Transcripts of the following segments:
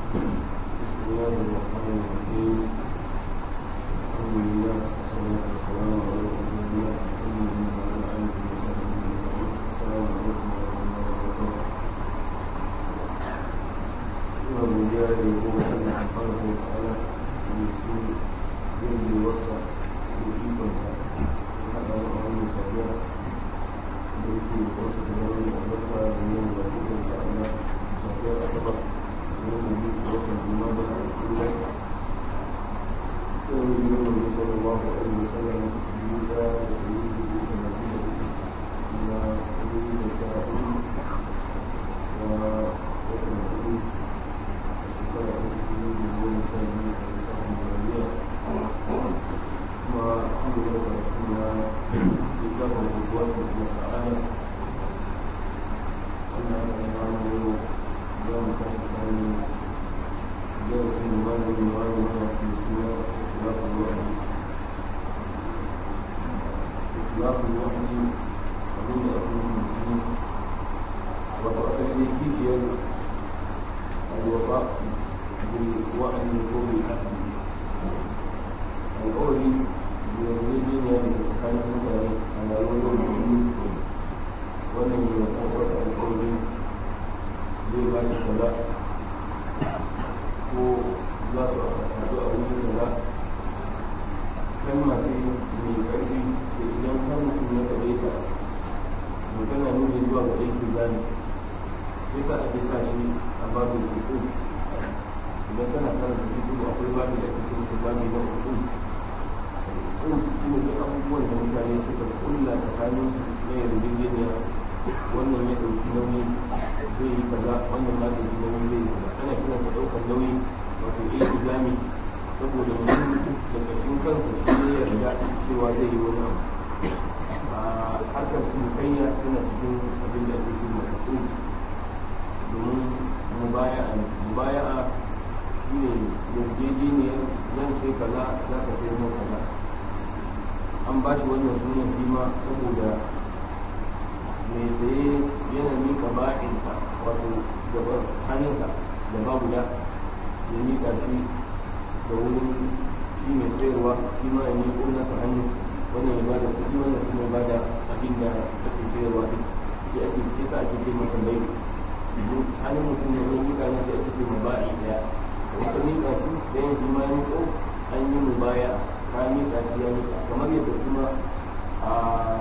بسم الله الرحمن الرحيم الحمد لله والصلاة والسلام على رسول الله محمد وعلى آله وصحبه أجمعين السلام عليكم ورحمة الله وبركاته ina godiya da yabo ga Allah subhanahu wa ta'ala da su yin da wasa da ikonsa ya haɗa mu a wannan safiya da yake da wasu da wani albarka da yin da ikonsa a Allah safiyar asabar da yin da yake wata juma da al'ula yau da yin da yake sallallahu alaihi wa sallam biyu da da yi da yi da na biyu da na yi da sha hudu da wata da hudu الوفاء بالوعد وبالعهد القول بيريدين يعني كان مثلا على وجه الوجود wannan ya kwakwasa alƙawari zai ba shi kaza ko za su haɗu a wuri kaza kalma ce mai ƙarfi da idan har mutum ya kaɗe ta to tana nuna zuwa ga aiki zani sai sa ake sa shi a babin hukun idan kana karanta hukun akwai babin da ake ce masa babin na hukun hukun shi ne duk abubuwan da mutane suka kulla tsakanin na yarjejeniya wannan ya ɗauki nauyi zai yi kaza wannan ma ɗauki nauyi zai yi kaza ana kiran sa ɗaukar nauyi wato iya izami saboda mutum da ƙarshen kansa shi ne yarda cewa zai yi wani abu a harkar cinikayya tana cikin abin da ake cewa hukun domin mubaya'a ne mubaya'a shi ne yarjejeniyar zan sai kaza za ka sai mun kaza an ba shi wannan sunan shi ma saboda mai saye yana mika ba'insa wato gaban hannunsa da babu da ya mika shi da wurin shi mai sayarwa shi ma ya miƙo nasa hannu wannan ya bada kuɗi wannan kuma ya bada abin da ake sayarwa din shi ake sai sa ake ce masa bai hannun mutum da zai mika na sai ake ce maba'i daya da wata mika shi ɗayan shi ma ya miƙo an yi mubaya ka mika shi ya mika kamar yadda kuma a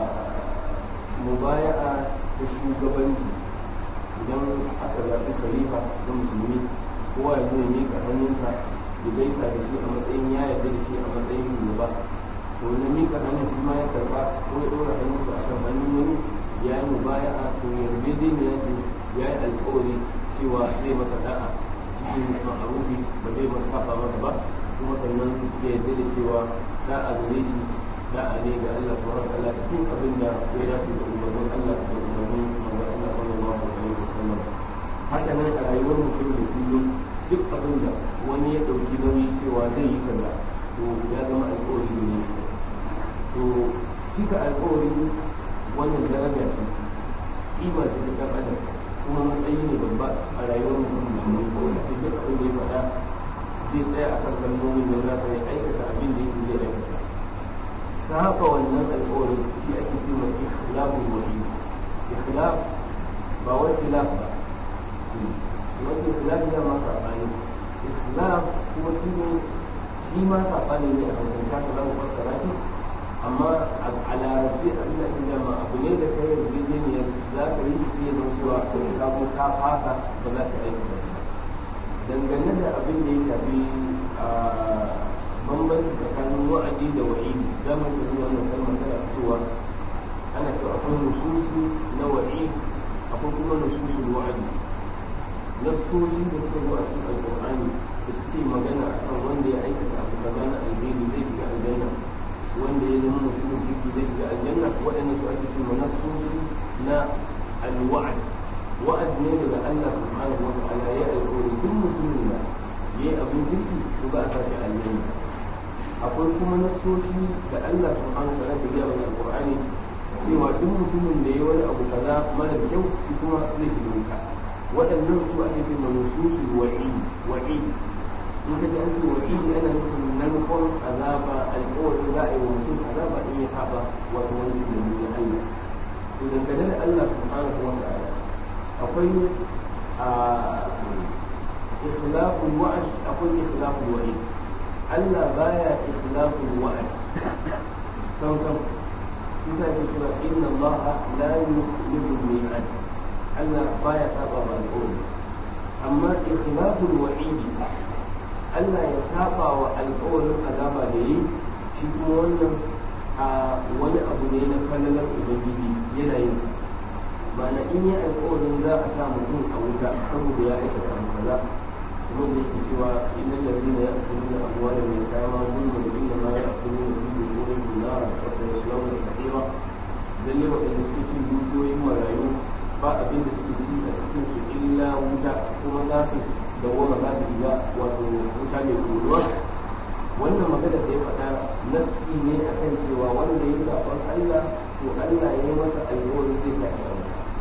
mubaya'a ta shugabanci idan aka zaɓi khalifa na musulmi kowa ya zo ya miƙa hannunsa ya gaisa da shi a matsayin ya yarda da shi a matsayin shugaba to na miƙa hannun shi ma ya karɓa ko ya ɗora hannunsa a kan hannun wani ya yi mubaya'a to yarjejeniya ce ya yi alƙawari cewa zai masa da'a cikin ma'arufi ba zai masa saba masa ba kuma sannan ya yarda da cewa da'a gare shi da'a ne ga Allah subhanahu wa ta'ala cikin abin da ya dace da umarnin Allah da umarnin manzon Allah sallallahu alaihi wasallam haka nan a rayuwar mutum da kullum duk abin da wani ya dauki nauyi cewa zai yi kaza to ya zama alƙawari ne to cika alƙawari wannan daraja ce kima ce ta ɗan adam kuma matsayi ne babba a rayuwar mutum musulmi ko wanda sai duk abin da ya faɗa zai tsaya a kan kalmomin da za ta yi aikata abin da yake zai aikata saba wannan alƙawarin shi ake ce mai ikhlafun wahid ikhlaf ba wai khilaf ba wace khilaf ya ma sabani ikhlaf kuma shi ne shi ma sabani ne a hausar shaka za mu fassara shi amma a larabci abin da ake jama abu ne da kai yarjejeniyar za ka yi shi ya zama cewa ka ko ka fasa ba za ka aiki ba dangane da abin da ya shafi bambanci tsakanin wa'adi da wa'idi za mu yi wannan kalmar tana fitowa ana cewa akwai nususi na wa'id akwai kuma nususul wa'adi nassoshi da suka zo a cikin alƙur'ani da suke magana akan wanda ya aikata abu kaza na alheri zai shiga aljanna wanda ya zama mutumin kirki zai shiga aljanna waɗannan su ake cewa nassoshi na alwa'ad wa'ad ne daga Allah subhanahu wa ta'ala ya alƙawari duk mutumin da yayi abin kirki to za a sake aljanna akwai kuma nasoshi da Allah subhanahu wa ta'ala ya gaya mana alqur'ani cewa duk mutumin da ya wani abu kaza mara kyau shi kuma zai shiga wuta waɗannan su ake ce ma nususul wa'i wa'i in ka ji an ce wa'i ana nufin narkon azaba alƙawarin za a yi wa mutum azaba in ya saba wato wani ilimi na Allah to dangane da Allah subhanahu wa ta'ala akwai a ikhlaful wa'd akwai ikhlaful wa'id Allah baya ikhlaful wa'd sam sam shi sa yake cewa inna Allah la yukhlifu al-mi'ad Allah baya saba ba alƙawari amma ikhlaful wa'id Allah ya saba wa alƙawarin azaba da yi shi kuma wannan a wani abu ne na falalar ubangiji yana yin sa ma'ana in yi alƙawarin za a sa mutum a wuta saboda ya aikata abu kaza kuma da yake cewa innal ladina ya'kuluna amwala min kama zulmun inna ma ya'kuluna fi butunihim nara wa sayaslawna sa'ira lalle waɗanda suke cin dukiyoyin marayu ba abin da suke ci a cikin su illa wuta kuma za su dawwama za su shiga wato wuta mai koruwa wannan magana da ya faɗa nassi ne akan cewa wanda ya zaɓar Allah to Allah ya yi masa alƙawarin zai sa shi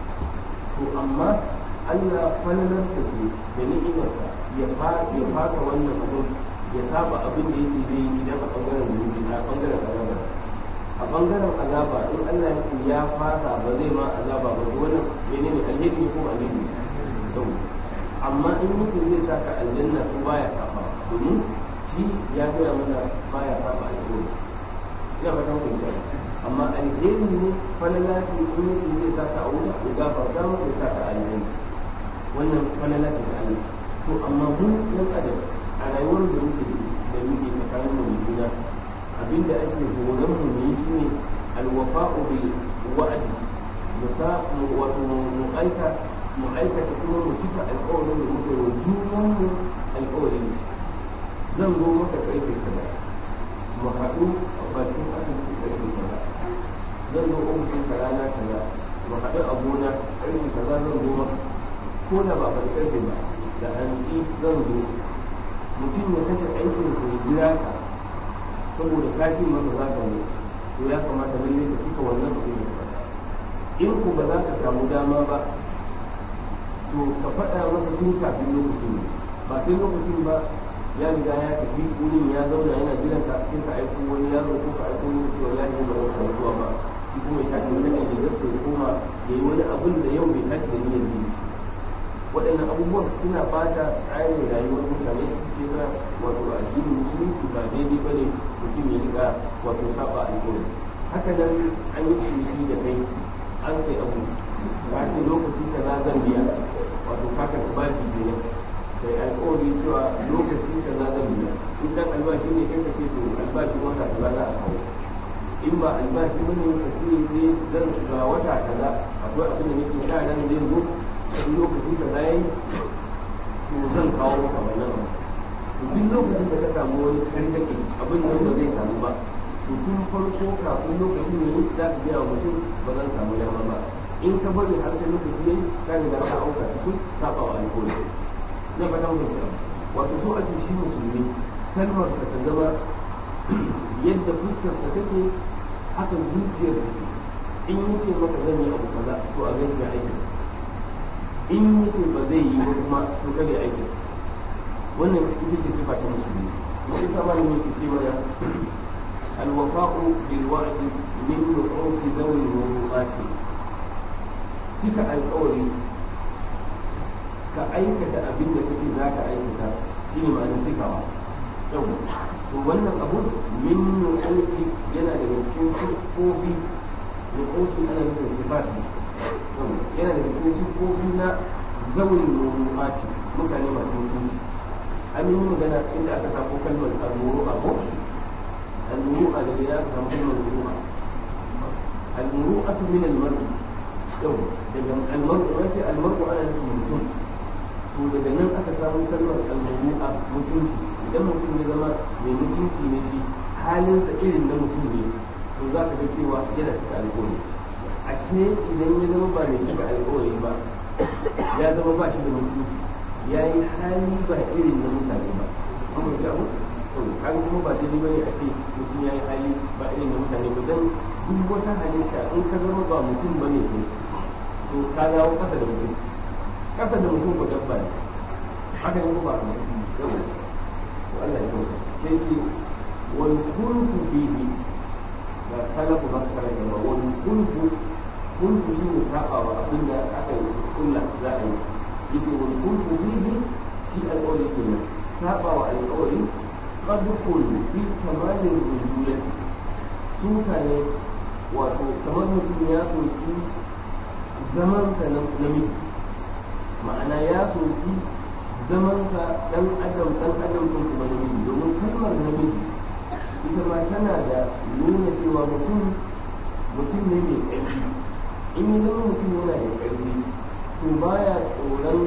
to amma Allah falalarsa ce da ni'imarsa ya fasa wannan abin ya saba abin da yake zai yi idan a bangaren zunubi a bangaren azaba a bangaren azaba in Allah ya ce ya fasa ba zai ma azaba ba to wannan menene alheri ne ko alheri to amma in mutum zai saka aljanna ko baya saba domin shi ya gaya mana baya saba alheri ina fatan ku amma alheri ne falala ce in mutum zai saka a wuta ya gafarta mu ya saka alheri wannan falala ce da Allah to amma mu yan adam a rayuwar da muke da muke tsakanin mu da juna abinda ake horon mu ne shine alwafa'u bil wa'di musa wato mu aika mu aikata kuma mu cika alƙawarin da muke wa junan mu alƙawarin zan zo maka karfe kaza mu haɗu a bakin asibiti karfe kaza zan zo ofishin ka rana kaza mu haɗu a gona karfe kaza zan zo maka ko da ba faɗi karfe ba da hantsi zan zo mutum ya kashe aikinsa ya jira ka saboda ka ce masa za ka zo to ya kamata lalle ka cika wannan abin da faɗa in ku ba za ka samu dama ba to ka faɗa masa tun kafin lokacin ne ba sai lokacin ba ya riga ya tafi wurin ya zauna yana jiran ka sai ka aiko wani yaro ko ka aiko wani cewa ya yi ba zan samu zuwa ba shi kuma ya tashi wani ne da sai koma ya yi wani abin da yau bai tashi da niyyar yi waɗannan abubuwan suna bata tsarin rayuwar mutane ke sa wato addinin musulunci ba daidai ba ne mutum ya riga wato saba alƙawari haka nan an yi ciniki da kai an sai abu ka ce lokaci kaza zan biya wato ka karɓi bashi kenan kai alƙawari cewa lokaci kaza zan biya in dan albashi ne kai ka ce to albashi wata kaza za a kawo in ba albashi bane ka ce ne zan ga wata kaza akwai abin da nake sha ran zai zo in lokaci ka zai to zan kawo maka wannan abu to duk lokacin da ka samu wani karkake abin nan ba zai samu ba to tun farko kafin lokacin ne za ka gaya wa mutum ba zan samu dama ba in ka bari har sai lokaci yayi ka riga ka auka cikin saba wa alƙawari na fata mun ta wato so ake shi musulmi kalmarsa ta zama yadda fuskarsa take haka zuciyar take in yace maka zan yi abu kaza to a ganin ya aiki in yace ba zai yi ba kuma to kada ya aiki wannan ita ce sifa ta musulmi mun isa ma ne ke ce mana alwafa'u bil wa'di min nu'uti dawi wuqati cika alƙawari ka aikata abin da kake za ka aikata shine ma'anar cikawa yau to wannan abu min nu'uti yana daga cikin siffofi nu'uti ana nufin sifati yana da cikin siffofi na zawin rubu'ati mutane masu mutunci an yi magana inda aka samu kalmar al-muru'a ko al-muru'a da ya aka samu kalmar muru'a al-muru'atu min al-mar'i yau daga al-mar'u wace al-mar'u ana nufin mutum to daga nan aka samu kalmar al-muru'a mutunci idan mutum ya zama mai mutunci ne shi halinsa irin na mutum ne to za ka ga cewa yana cika alƙawari ashe idan ya zama ba mai cika alƙawari ba ya zama ba shi da mutunci ya yi hali ba irin na mutane ba kuma ya abu to kan kuma ba daidai bane a ce mutum ya yi hali ba irin na mutane ba dan duk wata halitta in ka zama ba mutum ba ne kai to ka dawo kasa da mutum kasa da mutum ko dabba ne haka ne ko ba yau to Allah ya kyauta sai ce wal kulku fihi da talafu ba kare da ba wal kulku kulku shi ne saba wa abin da aka yi kulla za a yi yace wal kulku fihi shi alƙawari kenan saba wa alƙawari qad kullu fi kamalin rujulati suka ne wato kamar mutum ya soki zamansa na namiji ma'ana ya soki zamansa dan adam dan adam din kuma namiji domin kalmar namiji ita ma tana da nuna cewa mutum mutum ne mai ƙarfi in yi zama mutum yana da ƙarfi to baya tsoron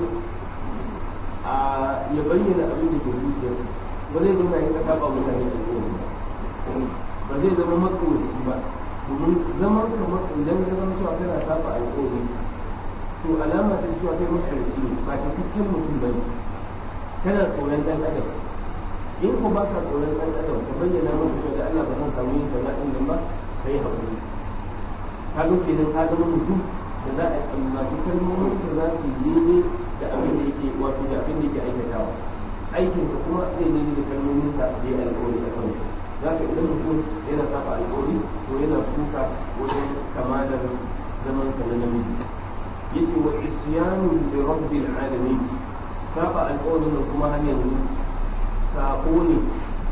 a ya bayyana abin da ke zuciyarsa ba zai zama yin kasa ba mutane da kowane ba zai zama matsoraci ba domin zaman kamar idan ya zama cewa kana saba alƙawari to alama ta cewa kai matsalaci ne ba cikakken mutum ba ne kana tsoron ɗan adam in ko ba ka tsoron ɗan adam ka bayyana masa cewa da Allah ba zan samu yin kaza ɗin nan ba ka yi haƙuri ka ga kenan ka zama mutum da za a tsammaci kalmomin sa za su yi daidai da abin da yake wato da abin da yake aikatawa aikinsa kuma zai daidai da kalmomin sa da ya alƙawari a kansu za ka idan mutum yana saba alƙawari to yana kuka wajen kamalar zamansa na namiji yace wa isyanu li rabbil alamin saba alƙawarin nan kuma har yanzu sako ne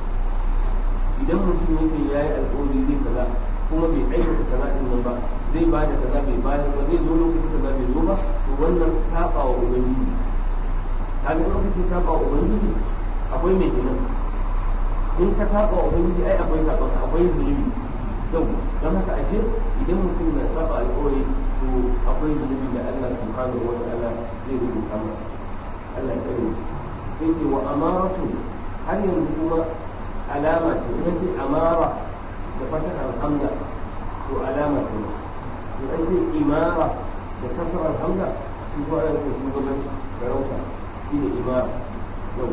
idan mutum yace yayi alƙawari zai kaza kuma bai aikata kaza din nan ba zai ba da kaza bai ba ba zai zo lokacin kaza bai zo ba to wannan saba wa ubangiji kaga lokacin saba wa ubangiji akwai mai kenan in ka saba wa ubangiji ai akwai saba akwai zunubi yau don haka ashe idan mutum na saba alƙawari to akwai zunubi da Allah subhanahu wa ta'ala zai rubuta masa Allah ya tsare sai sai wa amaratu har yanzu kuma alama ce ita ce amara da fatahar hamza to alama ce to an ce imara da kasarar hamza shi ko ana nufin shugabanci sarauta shine imara yau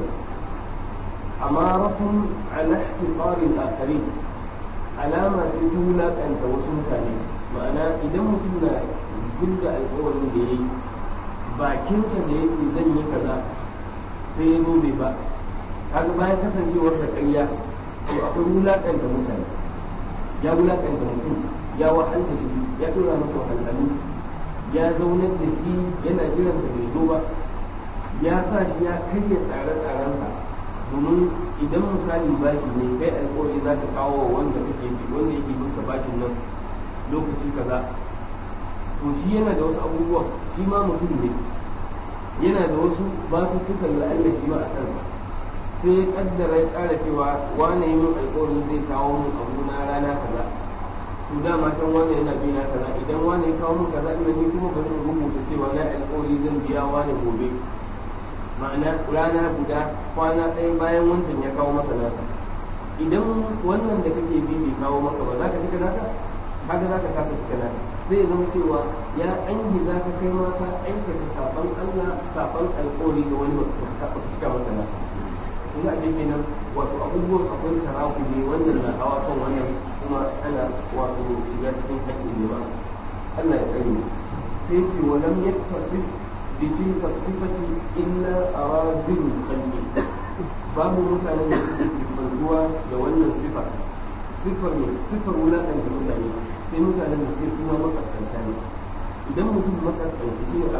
amaratun ala ihtiqaril akharin alama ce ta wulaƙanta wasu mutane ma'ana idan mutum na zurga alƙawarin da ya yi bakinsa da ya ce zan yi kaza sai ya zo bai ba kaga bayan kasancewar da ƙarya to akwai wulaƙanta mutane ya wulaƙanta mutum ya wahalta shi ya ɗora masa wahalhalu ya zaunar da shi yana jiransa bai zo ba ya sa shi ya karya tsare-tsarensa domin idan misali bashi ne kai alƙawari za ka kawo wanda kake bi wanda yake binka bashin nan lokaci kaza to shi yana da wasu abubuwa shi ma mutum ne yana da wasu ba su suka la'alla shi ma a kansa sai ya kaddara ya tsara cewa wane yi min alƙawarin zai kawo min abu na rana kaza to dama can wane yana bi na kaza idan wane ya kawo min kaza ina ni kuma bari in rubuta cewa na alƙawari zan biya wane gobe ma'ana rana guda kwana ɗaya bayan wancan ya kawo masa nasa idan wannan da kake bi bai kawo maka ba za ka cika naka kaga za ka kasa cika naka sai ya zama cewa ya angi za ka kai ma ka aikata saban Allah saban alƙawari ga wani ba ka cika masa nasa ina ce kenan wato abubuwan akwai taraku ne wannan na hawa kan wannan kuma ana wato shiga cikin haƙƙin jama'a Allah ya tsare sai ce walam yaktasib بتلك الصفة إلا أراد الخلق babu mutanen da suke siffantuwa da wannan sifa sifar ne sifar wulaƙanta mutane sai mutanen da sai kuma makaskanta ne idan mutum makaskanci shi ne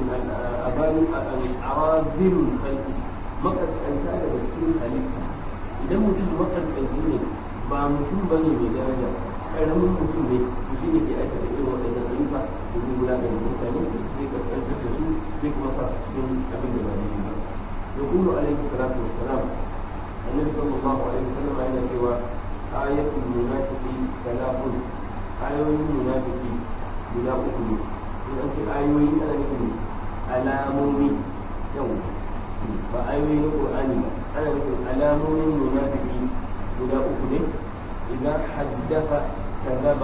arazilun kalki makaskanta daga cikin halitta idan mutum makaskanci ne ba mutum ba ne mai daraja ƙaramin mutum ne shi ne ke aikata irin waɗannan ayyuka domin wulaƙanta mutane zai kaskantar da su zai kuma sa su cikin abin da ba ne ba يقول عليه الصلاة والسلام النبي صلى الله عليه وسلم أين سوى آية المنافق ثلاث آية المنافق بلا أكل إن أنت آيوين أنا نقول ألامومي يوم فآيوين القرآن أنا نقول ألامومي المنافق بلا أكل إذا حدث كذب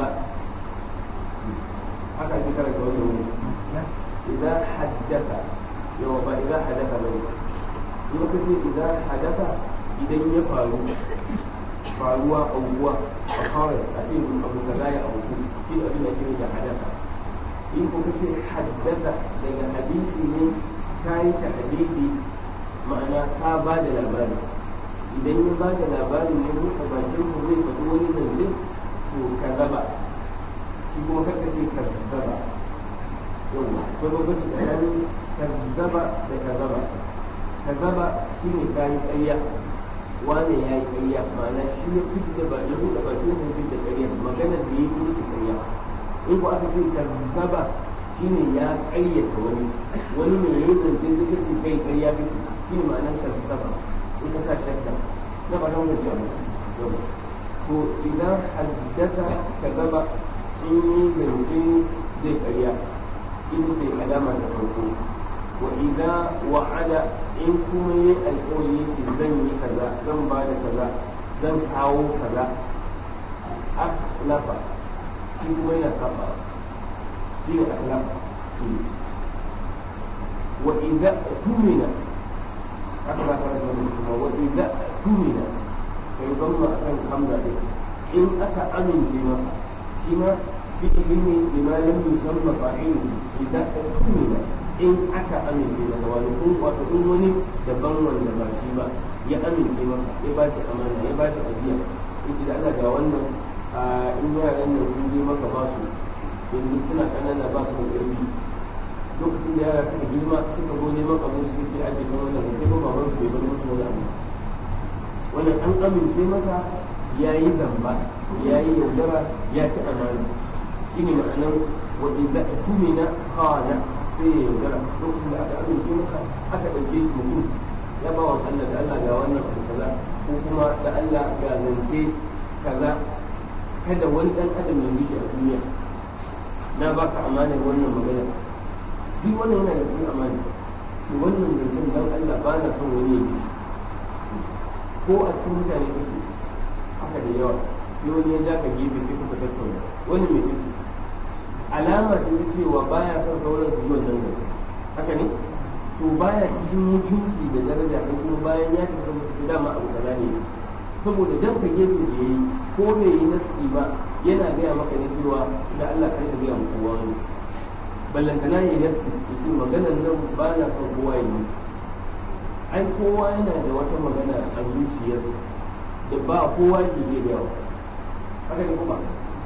haka ake karanta wannan wuri idan haddasa yawa ba idan haddasa bane in ka ce idan hadasa idan ya faru faruwa aukuwa a kawai a ce abu kaza ya auku shi abin da ke da hadasa in ka ce haddasa daga hadisi ne ka yi ta hadisi ma'ana ka ba da labari idan ya ba da labarin ne buɗe bakinsa zai faɗi wani zance to ka zaba shi kuma kaka ce ka zaba yawwa akwai bambanci tsakanin ka zaba da ka zaba ka zaba shi ne ka yi ƙarya wane ya yi ƙarya ma'ana shi ya fi da ba ya buɗe bakinsa fi da ƙarya maganar da ya yi musu ƙarya in ko aka ce ka zaba shi ne ya ƙaryata wani wani ne ya yi zance sai ka ce kai ƙarya kake shi ne ma'anar ka zaba in ka sa shakka na ba don gajiya ba to idan haddasa ka gaba in yi zance zai karya in sai alama da farko wa idan wa'ada in kuma yi alƙawari yake zan yi kaza zan ba da kaza zan kawo kaza akhlafa shi kuma yana saba shi ne akhlafa wa idan tumina haka za ka rasa wani kuma wa idza tumina kai zamma akan hamza din in aka amince masa shi ma fi'ili ne bima lam yusamma fa'ilu idza tumina in aka amince masa wani kun wato in wani daban wanda ba shi ba ya amince masa ya ba shi amana ya ba shi ajiya yace da Allah ga wannan in yaran nan sun je maka ba su yanzu suna kanana ba su da ƙarfi lokacin da yara suka girma suka zo neman abin su ce ake san wannan kai ba baban su bai bar musu wani abu wannan an amince masa ya yi zamba ya yi yaudara ya ci amana shi ne ma'anar wa idza tumina khana sai ya yaudara lokacin da aka amince masa aka ɗauke shi mutum ya ba wa Allah da Allah ga wannan abu kaza ko kuma da Allah ga zance kaza kada wani ɗan adam ya mishi a duniya na baka amanar wannan magana duk wannan yana da cikin amana to wannan zancen dan Allah ba na son wani yake ko a cikin mutane kake haka da yawa sai wani ya ja ka gefe sai kuka tattauna wani mai ce alama ce ta cewa baya son sauran su yi wannan zancen haka ne to baya cikin mutunci da daraja ko kuma bayan ya tafi mutu dama abu kaza ne saboda jan ka gefe da yayi ko bai yi nassi ba yana gaya maka ne cewa da Allah kai ta gaya muku wani ballantana ya yasi ya ce maganar nan ba na son kowa yi ai kowa yana da wata magana a zuciyarsa da ba kowa ke iya yawa haka ne kuma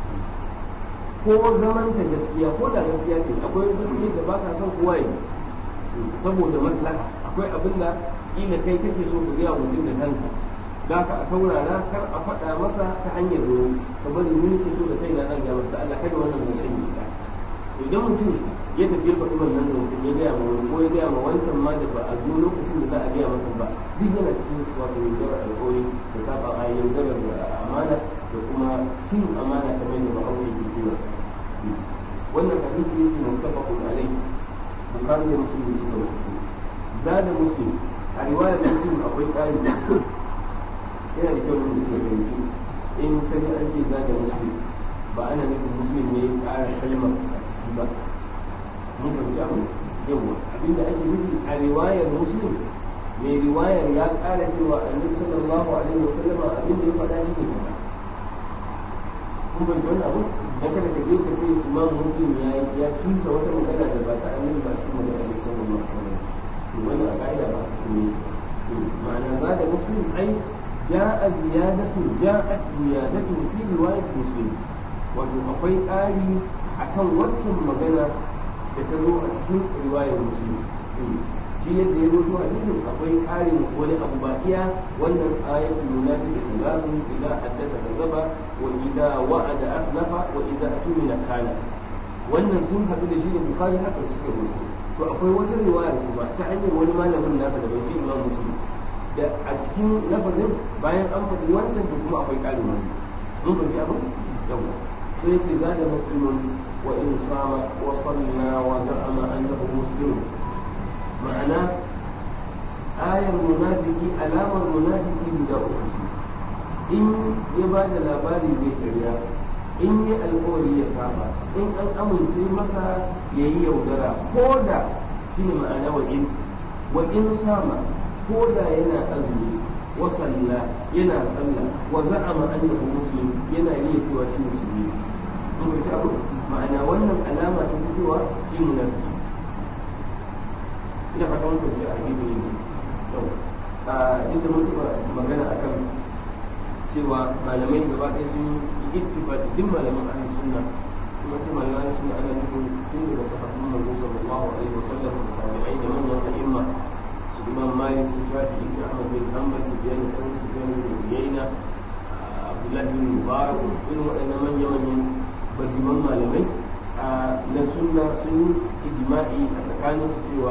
ko zaman ta gaskiya ko da gaskiya ce akwai gaskiya da ba ka son kowa yi saboda maslaha akwai abin da kila kai kake so ka gaya mutum da kanka da ka a saurara kar a faɗa masa ta hanyar ruwa ka bari ni ke so da kai na nan ga masa Allah kada wannan zancen yi ka idan mutum ya tafi faɗi wannan zancen ya gaya ma wani ko ya gaya ma wancan ma da ba a zo lokacin da za a gaya masa ba duk yana cikin wato yaudarar alƙawari da saba a yaudarar amana da kuma cin amana kamar da ma'aure ke cewa wannan hadisi yake muttafaqun alai bukhari da muslim suka rubuta zada muslim a riwayar muslim akwai ƙari yana da kyau da ke fahimci in ka ji an ce zada muslim ba ana nufin muslim ne ya ƙara kalmar a ciki ba mun fahimci abu yawa abinda ake nufi a riwayar muslim mai riwayar ya ƙara cewa annabi sallallahu alaihi wasallama abinda ya faɗa shi ne kaza kun bai wani abu dan kada ka je ka ce imam muslim ya ya tusa wata magana da ba ta annabi ba shi magana annabi sallallahu alaihi wasallam to wannan a ka'ida ba ne ma'ana za da muslim ai جاء زيادة جاءت زيادة في رواية مسلم wato akwai ƙari a kan wancan magana da ta zo a cikin riwayar musulmi shi yadda ya zo hadisin akwai ƙarin wani abu ba iya wannan ayatul munafiq kazabu idza haddatha kazaba wa idza wa'ada akhlafa wa idza atumina kana wannan sun haɗu da shi da bukhari haka suka rubuta to akwai wata riwaya kuma ta hanyar wani malamin nasa da bai shi imam muslim da a cikin lafazin bayan an faɗi wancan to kuma akwai ƙarin wani mun fahimci abin yawa sai ce zada muslimun wa in sama wa salla wa za'ama annahu muslim ma'ana ayar munafiki alamar munafiki guda uku ce in ya ba da labari zai karya in yi alkawari ya saba in an amince masa ya yi yaudara ko da shi ne ma'ana wa in wa in sama ko da yana azumi wa salla yana sallah wa za'ama annahu muslim yana iya cewa shi musulmi mun ga abu ma'ana wannan alama ce ta cewa shi munafiki ina fata mun fahimci a hadisi ne duk da mutuwa magana akan cewa malamai gaba ɗaya sun yi ittifaqi duk malaman ahlus sunna kuma ce malaman sunna ana nufin tun daga sahabban manzo sallallahu alaihi wasallam da tabi'ai da manyan a'imma su imam malik su shafi isa ahmad bin hanbal su biyan da su biyan da uyayna abdullahi bin mubarak irin waɗannan manyan manyan bajiman malamai na sunna sun ijma'i a tsakanin su cewa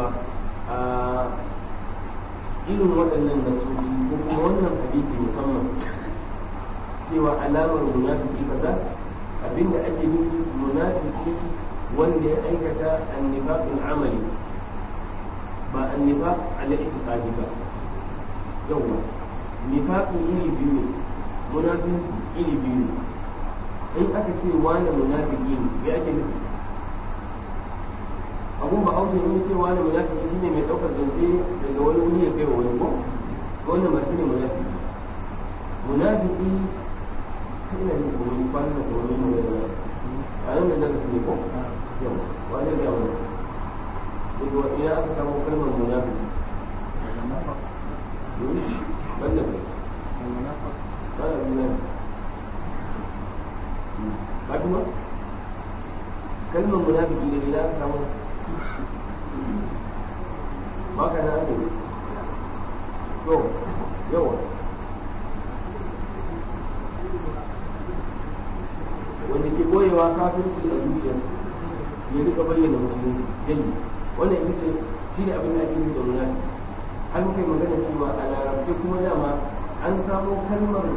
irin waɗannan nasoshi ko kuma wannan hadisi musamman cewa alamar munafiki kaza abinda ake nufi munafiki wanda ya aikata annifaqul amali ba annifaq ala itiqadi ba yawa nifaqi iri biyu ne munafinci iri biyu ne in aka ce wani munafiki ne ya ake nufi abun ba auto in ce wani munafiki shine mai daukar zance daga wani wuni ya kai wa wani ko wannan ba shine munafiki munafiki kana ne ko wani kwana da wani mu da a yau da daga ne ko yau wani da wani daga wani ya aka samu kalmar munafiki banda kai banda bilan Fatima kalmar munafiki da bila aka samu maka na ne to yawa wanda ke boyewa kafirci a zuciyarsa ya rika bayyana musulunci yayi wannan ita ce shi ne abin da ake nufi da munafiki har muka yi magana cewa a larabce kuma dama an samo kalmar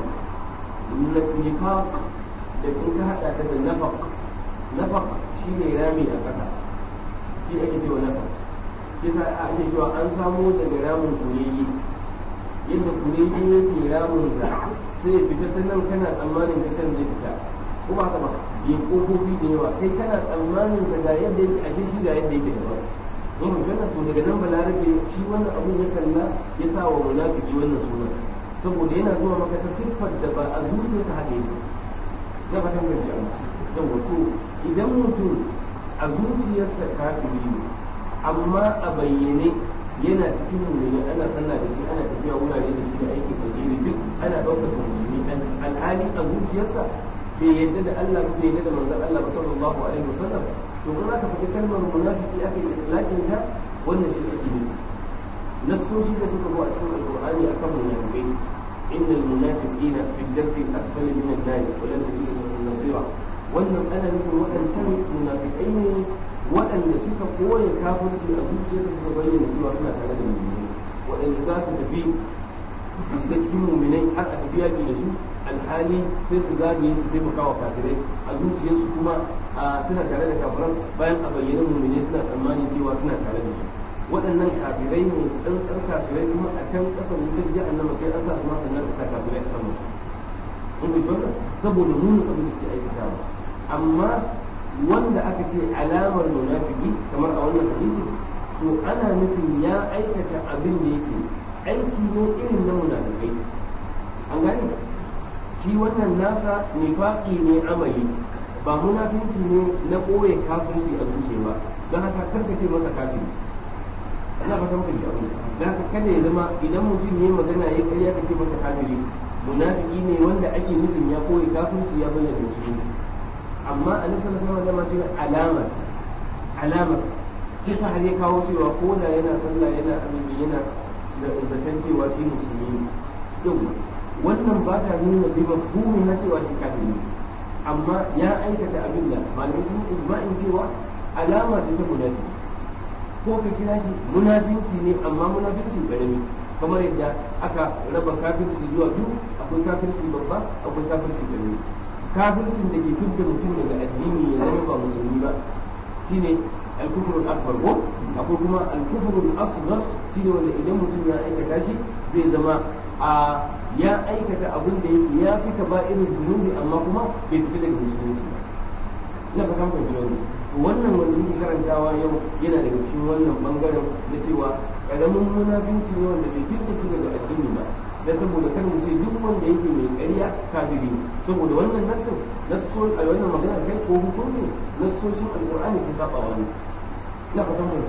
nifaq da in ka haɗa ta da nafaq nafaq shi ne rami a ƙasa shi ake cewa nafaq kisa ake cewa an samo daga ramin kurege yadda kurege yake ramin sa sai ya fita ta nan kana tsammanin ka san zai fita ko ba ka ba ya kofofi da yawa kai kana tsammanin sa ga yadda yake ashe shi ga yadda yake daban in magana to daga nan balarabe shi wannan abun ya kalla ya sa wa munafiki wannan suna saboda yana zuwa maka ta siffar da ba a zuciyarsa haka yake na fatan gaji da wato idan mutum a zuciyarsa kafiri ne amma a bayyane yana cikin mummuni ana sallah da shi ana tafiya wurare da shi da aikin alheri duk ana ɗaukar sa musulmi alhali a zuciyarsa bai yadda da Allah bai yadda da manzon Allah ba sallallahu alaihi wasallam to in aka faɗi kalmar munafiki aka yi itlaqin ta wannan shi ake nufi nassoshi da suka zo a cikin alqur'ani akan munafikai innal munafiqina fi ad-darki al-asfali min an-nar wa lan tajid lahum nasira wannan ana nufin waɗancan munafikai ne waɗanda suka koya kafirci a zuciyarsu suka bayyana cewa suna tare da mu'minai waɗanda za su tafi su shiga cikin mu'minai har a tafi yaƙi da su alhali sai su zagaye su taimaka wa kafirai a zuciyarsu kuma suna tare da kafiran bayan a bayyana mu'minai suna tsammanin cewa suna tare da su waɗannan kafirai ne tsantsar kafirai kuma a can ƙasar wutar jahannama sai an sa su ma sannan a sa kafirai a saman su in bai saboda nuna abin da suke aikatawa amma wanda aka ce alamar munafiki kamar a wannan hadisi to ana nufin ya aikata abin da yake aiki ne irin na munafikai an gane shi wannan nasa nifaqi ne amali ba munafinci ne na ɓoye kafirci a zuciya ba don haka karka ce masa kafiri ina fatan kan abin don haka kada ya zama idan mutum ya magana ya karya ka ce masa kafiri munafiki ne wanda ake nufin ya ɓoye kafirci ya bayyana musulunci amma a nufin sama zama shi alama alama shi sa har ya kawo cewa ko da yana sallah yana azumi yana da zaton cewa shi musulmi ne yau wannan ba ta nuna bi mafhumi na cewa shi kafiri ne amma ya aikata abin da malamai sun ijma'in cewa alama ce ta munafi ko ka kira shi munafinci ne amma munafinci karami kamar yadda aka raba kafirci zuwa biyu akwai kafirci babba akwai kafirci karami kafircin da ke fidda mutum daga addini ya zama ba musulmi ba shine al-kufrul akbar ko akwai kuma al-kufrul asghar shine wanda idan mutum ya aikata shi zai zama a ya aikata abin da yake ya fi ka irin zunubi amma kuma bai fita daga musulunci ba ina fata mun ji wannan wannan wanda muke karantawa yau yana daga cikin wannan bangaren na cewa karamin munafinci ne wanda bai fita shi daga addini ba dan saboda kan ce duk wanda yake mai ƙarya kafiri saboda wannan nassin nasso a wannan magana kai ko hukunci nassoshin alqur'ani sun saba wani ina fatan mun ji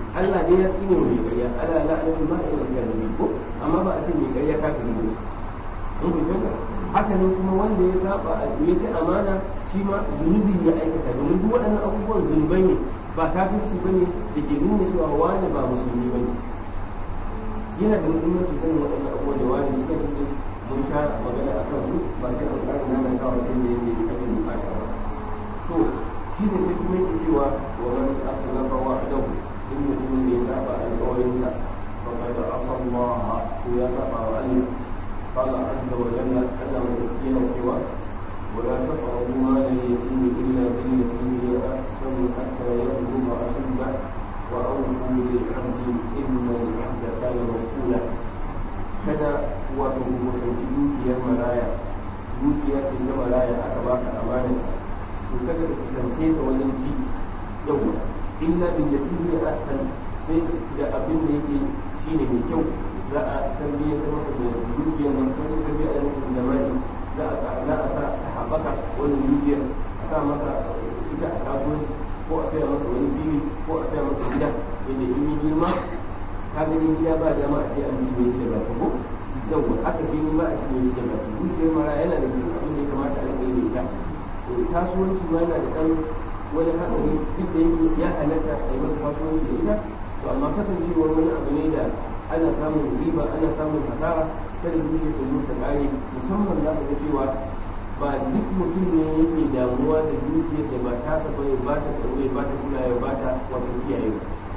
Allah dai ya tsine mai ƙarya ala la'anatu ma ila kalimi ko amma ba a ce mai ƙarya kafiri ne mun fahimta haka nan kuma wanda ya saba ya ci amana shi ma zunubi ya aikata domin duk waɗannan abubuwan zunubai ne ba kafirci bane da ke nuna cewa wani ba musulmi bane yana da muhimmanci sanin waɗannan abubuwan da wani suka yi mun sha magana a kan su ba sai an ƙara nana kawo kan da yake kake bukata ba to shi ne sai kuma yake cewa wa man akhlafa wa'dahu in mutum ne ya saba alƙawarinsa fa qad asa Allah ko ya saba wa Allah قال عز وجل أنا متكين سوى ولا تقربوا مال اليتيم إلا بالتي هي أحسن حتى يبلغ أشده وأوفوا للعبد إن العبد كان مسؤولا kada wato kusanci dukiyar maraya dukiya ce ta maraya aka baka amana to kada ka kusance ta wajen ci yau illa billati hiya ahsan sai da abin da yake shine mai kyau za a tarbiyyar masa da dukiyar nan ko tarbiyyar da mutum da mai za a za a sa ta haɓaka wannan dukiyar a sa masa ita a kasuwanci ko a saya masa wani fili ko a saya masa gida yadda in yi girma ka gani gida ba dama a ce an ci mai da baki ko yawwa aka fili ba a ci mai da baki dukiyar mara yana da cikin abin da ya kamata a rika yi da ita kasuwanci ma yana da ɗan wani haɗari duk da yake ya halatta a yi masa kasuwanci da ita to amma kasancewar wani abu ne da ana samun riba ana samun hasara kada dukiyar ta ta ƙare musamman za ka ga cewa ba duk mutum ne yake damuwa da dukiyar da ba ta saba ya ba ta tsaro ya ba ta kula ya ba ta wato kiyaye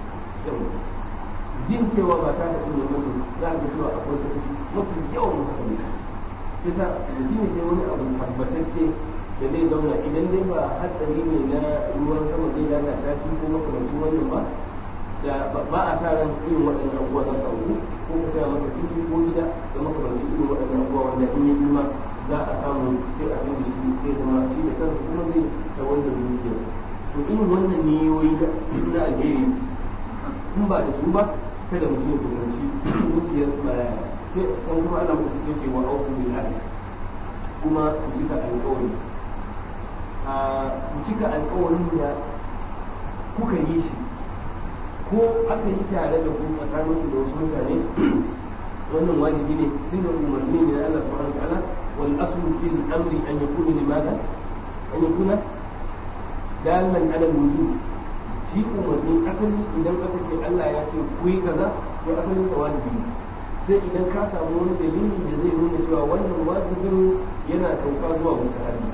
jin cewa ba ta saba ne mutum za ka cewa akwai sakaci mafi yawan haka ne kisa mutum sai wani abu tabbatacce da zai zauna idan dai ba hatsari ne na ruwan sama zai lalata shi ko makamancin wannan ba da ba a sa ran irin waɗannan abubuwa za su auku ko ka saya masa fili ko gida da makamancin irin waɗannan abubuwa wanda in ya girma za a samu sai a san da shi sai zama shi da kansa kuma zai ta wanda dukiyarsa to irin wannan niyoyi na alheri in ba da su ba kada mutum ya kusanci dukiyar maraya sai san kuma ana muku sai ce wa auku bil ahli kuma ku cika alƙawari a ku cika alƙawarin da kuka yi shi ko aka yi tare da ku tsakanin da wasu mutane wannan wajibi ne tun da umarni ne na Allah subhanahu wa ta'ala wal aslu fil amri an yakuna limadan an yakuna dalan ala wujub shi umarni asali idan aka ce Allah ya ce ku yi kaza to asalin sa wajibi ne sai idan ka samu wani dalili da zai nuna cewa wannan wajibin yana sauka zuwa musahabi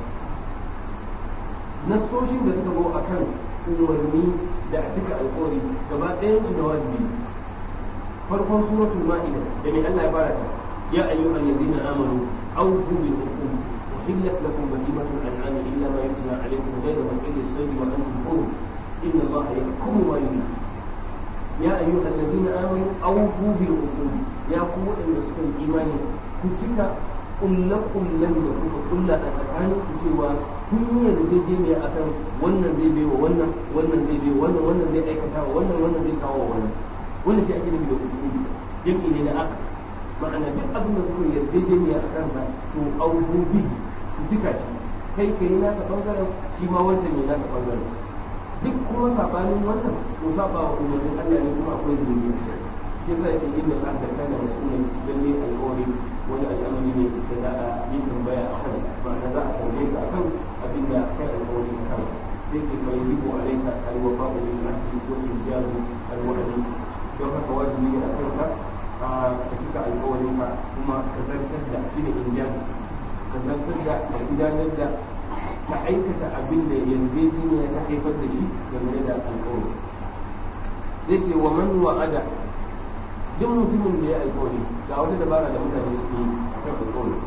nassoshin da suka zo akan umarni da a cika alkawari gaba ɗayan su da wajibi farkon suratul ma'ida da mai Allah ya fara ta ya ayyuhal ladina amanu awfu bil uqud uhillat lakum bahimatul an'am illa ma yutla alaykum ghayra mahilli as-sayd wa antum hurum inna Allaha yahkumu ma yurid ya ayyuhal ladina amanu awfu bil uqud ya ku wadanda suka yi imani ku cika kullakullan da kuka kulla a tsakanin ku cewa kun yi yarjejeniya akan wannan zai bai wa wannan wannan zai bai wannan wannan zai aikata wa wannan wannan zai kawo wa wannan wannan shi ake nufi da hukumi jami'i ne na aka ma'ana duk abin da kuka yarjejeniya a kansa to auku bi ku cika shi kai kai nasa bangaren shi ma wancan ne nasa bangaren duk kuma sabanin wannan to saba wa umarnin Allah ne kuma akwai zunubi shi yasa shi inda al-ahda kana mas'ulan lalle alƙawari wani al'amari ne da za a yi tambaya a kan ma'ana za a tambaye ka akan abin da kai alƙawari a kansa sai sai fa yajibu alayka al-wafa'u bil ahdi wa injazu al-wa'di don haka wajibi ne a kanka ka cika alƙawarin ka kuma ka zartar da shi ne injazu ka zartar da ka gudanar da ka aikata abin da yarjejeniya ta haifar da shi game da alƙawari sai ce wa man wa'ada duk mutumin da ya alkawari ga wata dabara da mutane suke yi a kan alkawari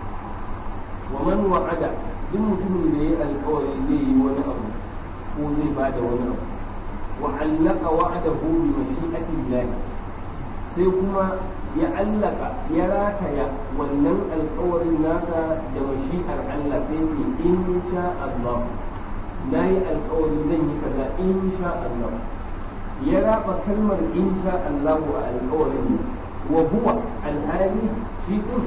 wa man wa'ada duk mutumin da ya alkawari zai yi wani abu ko zai ba da wani abu wa allaka wa'adahu bi mashi'ati Allah sai kuma ya allaka ya rataya wannan alkawarin nasa da mashi'ar Allah sai ce in sha Allah na yi alkawari zan yi kaza in sha Allah ya raba kalmar insha Allahu a alƙawarin wa huwa alhali shi din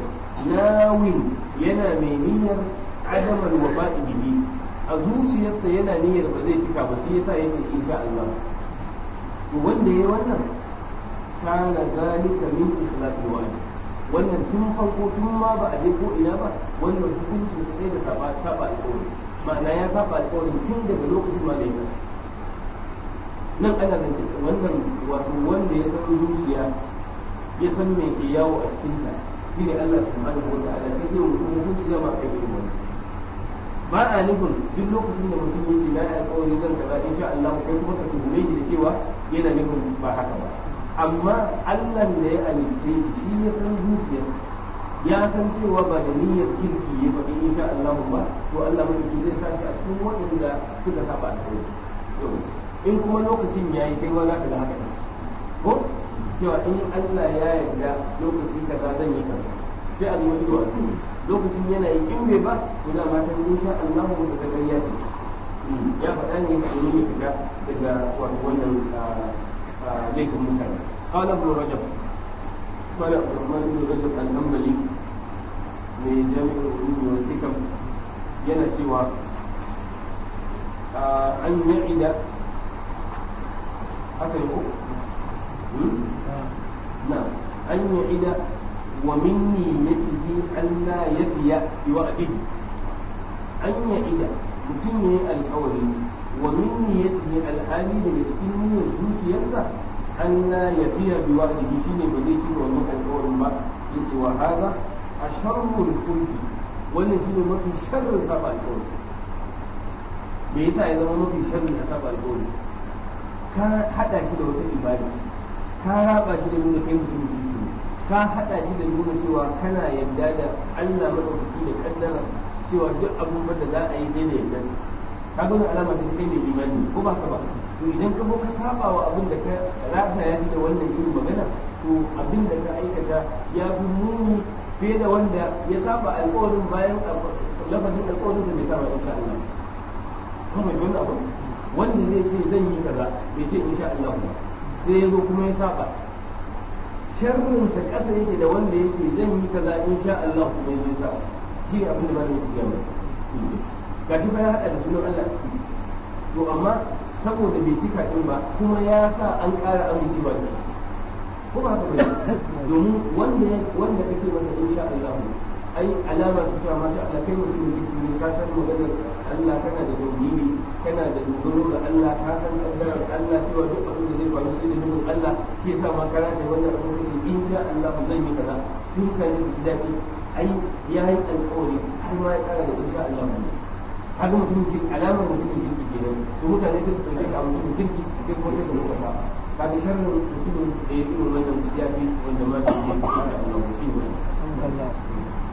nawin yana mai niyyar adamar wa ba'i bihi a zuciyarsa yana niyyar ba zai cika ba shi yasa yace insha Allah to wanda yayi wannan kana zalika min ikhlaqi wa'di wannan tun farko tun ma ba a je ko ina ba wannan hukuncin su sai da saba saba alƙawari ma'ana ya saba alƙawarin tun daga lokacin ma da ya nan ana zance wannan wato wanda ya san zuciya ya san me ke yawo a cikin ta shine Allah subhanahu wa ta'ala sai zai mutum hukunci zama kai irin wannan ba a nufin duk lokacin da mutum ya ce na yi alƙawari zan kaza insha Allah kai kuma ka tuhume shi da cewa yana nufin ba haka ba amma Allah da ya alice shi shi ya san zuciyarsa ya san cewa ba da niyyar kirki ya faɗi insha Allah ba to Allah madauki zai sa shi a cikin waɗanda suka saba alƙawari in kuma lokacin ya yi kai ma za ka ga haka ko cewa in Allah ya yarda lokaci kaza zan yi kaza sai a zuwa ido a lokacin yana yi in bai ba to da ma san insha Allah mu ta gariya ce ya faɗa ne ka yi fita daga wato wannan laifin mutane قال ابن رجب قال عبد الرحمن بن رجب الحنبلي من جامع العلوم والحكم yana cewa an ya'ida haka yi ko? na an ya'ida wa min niyyatihi an la yafiya bi wa'dihi an ya'ida mutum ne alƙawari wa min niyyatihi alhali daga cikin niyyar zuciyarsa an la yafiya bi wa'dihi shine ba zai cika wannan alƙawarin ba yace wa hada asharrul kulli wannan shine mafi sharrin saba alƙawari me yasa ya zama mafi sharrin a saba alƙawari ka hada shi da wata ibada ka raba shi da nuna kai mutum kirki ka hada shi da nuna cewa kana yadda da Allah madaukaki da kaddararsa cewa duk abubuwan da za a yi sai da yadda ka ga wani alama sai kai mai imani ko ba ka ba to idan ka zo ka saba wa abin da ka rata ya shi da wannan irin magana to abin da ka aikata ya fi muni fiye da wanda ya saba alƙawarin bayan lafazin alƙawarin da bai saba insha Allah kuma bai wani abu wanda zai ce zan yi kaza bai ce insha Allah ba sai ya zo kuma ya saba sharrin sa kasa yake da wanda ya ce zan yi kaza insha Allah kuma ya sa shi ne abin da malamin ya gaya ga shi ya hada da sunan Allah ciki to amma saboda bai cika din ba kuma ya sa an ƙara amincewa da shi ko ba haka bane domin wanda wanda kake masa insha Allah ai alama su cewa masha Allah kai mutum ne ne ka san maganar Allah kana da tauhidi kana da dogaro ga Allah ka san kaddarar Allah cewa duk abin da zai faru shi da nufin Allah shi yasa ma kana da wannan abin da ke insha Allah zan yi kaza sun kan su ji daɗi ai ya yi alƙawari har ma ya ƙara da insha Allah ne haka mutum ki alamar mutumin kirki kenan to mutane sai su ɗauke ka mutumin kirki kai kuma sai ka muka sa kaga sharrin mutumin da ya irin wannan ya fi wanda ma shi ne insha Allah shi ne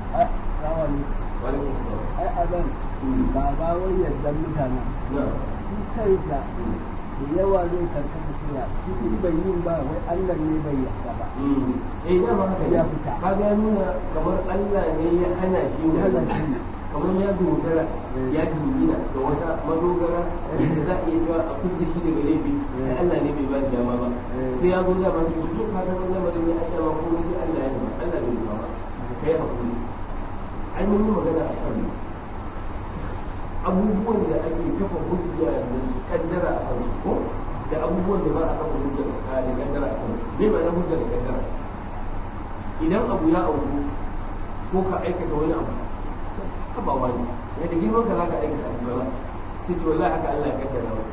ai abin ba ba wai yadda mutanen shi kansa da yawa zai karkata suna shi in bai yin ba wai Allah ne bai yarda ba eh da ma haka ya fita kaga ya nuna kamar Allah ne ya hana shi ya hana shi kamar ya dogara ya jingina ga wata madogara da za a iya cewa a kudu shi daga laifi sai Allah ne bai ba shi dama ba sai ya zo dama shi duk ka san lamarin ne Allah ba kuma sai Allah ya ba Allah bai ba kai hakuri an yi magana a kan abubuwan da ake kafa hujja da su kaddara a kan ko da abubuwan da ba a kafa hujja da kaddara a kan bai ba na hujja da kaddara idan abu ya auku ko ka aikata wani abu haba wani ya da girman ka za ka aikata abu ba sai ce wallahi haka Allah ya kaddara wa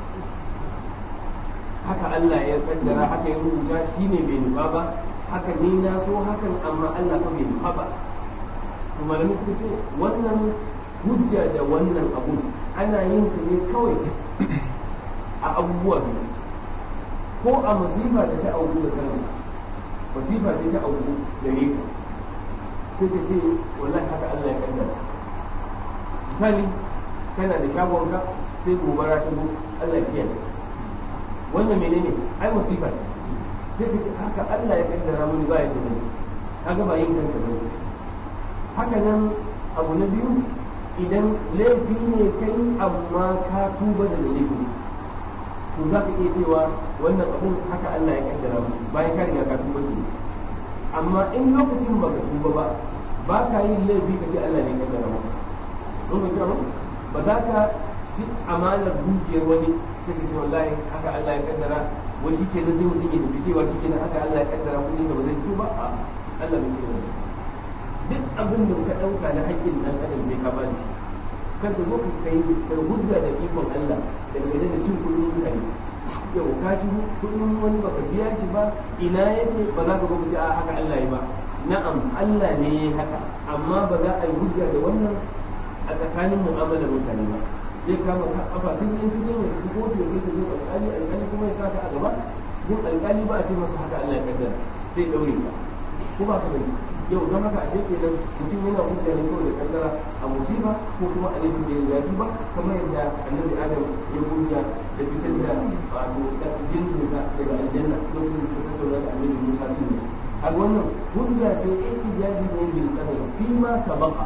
haka Allah ya kaddara haka ya rubuta shi ne bai nufa ba haka ni na so hakan amma Allah fa bai nufa ba to malami suka ce wannan hujja da wannan abu ana yin ta ne kawai a abubuwa biyu ko a masifa da ta auku da kanka masifa sai ta auku gare ka sai ka ce wallahi haka Allah ya kaddara misali kana da shagonka sai gobara ta zo Allah ya kiyaye wannan menene ai musifa ce sai ka ce haka Allah ya kaddara mini ba ya da kaga ba yin kanka bane haka nan abu na biyu idan laifi ne kai amma ka tuba da laifi to za ka iya cewa wannan abun haka Allah ya kaddara mu bayan ka riga ka tuba ke amma in lokacin baka tuba ba ba ka yin laifi ka ce Allah ne ya kaddara mu don ka kira ba za ka ci amanar dukiyar wani sai ka ce wallahi haka Allah ya kaddara wai shi kenan sai mutum ya tafi cewa shi kenan haka Allah ya kaddara kuɗin sa ba zai fito ba a Allah bai kira duk abin da ka ɗauka na haƙƙin ɗan adam sai ka bani shi kar ka zo ka kai ka hujja da ikon Allah da game da cin kuɗin mutane yau ka ci kuɗin wani baka biya shi ba ina yake ba za ka zo ka ce a haka Allah ya ba na'am Allah ne ya haka amma ba za a yi hujja da wannan a tsakanin mu'amalar mutane ba zai kama ka kafa tun in ka zo mai ka kotu ya ka zo alƙali alƙali kuma ya saka a gaba yin alƙali ba a ce masa haka Allah ya kaddara sai daure ka ko ba ka bane yau don haka a ce kenan mutum yana hujja ne kawai da kaddara a musiba ko kuma a laifin da ya zafi ba kamar yadda annabi adam ya hujja da fitar da wato da jinsinsa daga aljanna lokacin da ta tattauna da annabi musa din ne a wannan hujja sai ihtijaji ne bil qadar fi ma sabaqa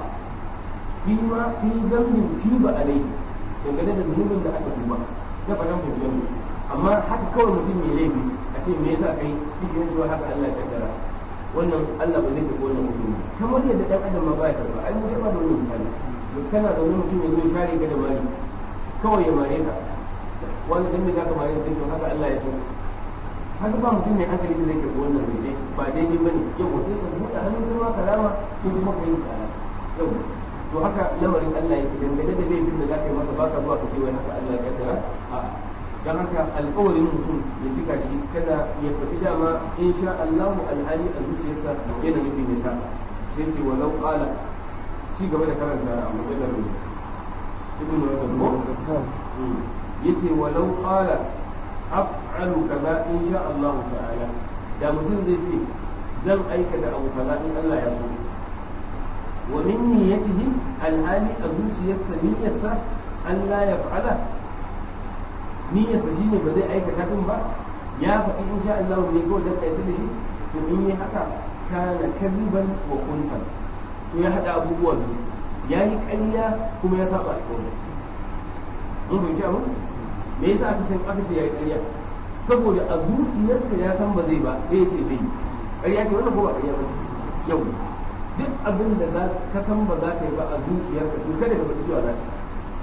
fi ma fi dambin tiba alai dangane da zunubin da aka tuba na fadan hujjan amma haka kawai mutum mai laifi a ce me yasa kai kike yin cewa haka Allah ya kaddara wannan Allah ba zai tafi wannan hukumi kamar yadda dan adam ma baya karba ai mun ba da wani misali kana da wani mutum ya zo share ka da mari kawai ya mare ka wani dan me zaka mare ka to haka Allah ya so haka ba mutum mai hankali da zai karbi wannan zance ba daidai bane yau sai ka buɗe hannun kai ma karama ko kuma ka yi tsara yau to haka lamarin Allah ya dangane da laifin da zaka yi masa baka zuwa ka ce wai haka Allah ya kaddara a dan haka alƙawarin mutum ya cika shi kada ya faɗi dama in sha Allahu alhali a zuciyarsa yana nufin nisa sai ce walau qala ci gaba da karanta a mujallar ibn Rajab ko yace walau qala af'alu kaza in sha Allah ta'ala da mutum zai ce zan aikata abu kaza in Allah ya so wa min niyyatihi alhali a zuciyarsa niyyarsa Allah ya fa'ala niyyarsa shine ba zai aikata din ba ya faɗi in sha Allah ne ko da kai da shi to in yi haka kana kadiban wa kuntan to ya hada abubuwa biyu ya yi ƙarya kuma ya saba alƙawari mun fahimci abin me yasa aka san aka ce ya yi ƙarya saboda a zuciyarsa ya san ba zai ba sai ya ce zai yi ƙarya ce wannan ko ba ƙarya ba ce yau duk abin da za ka san ba za ka yi ba a zuciyarka to kada ka faɗi cewa za ka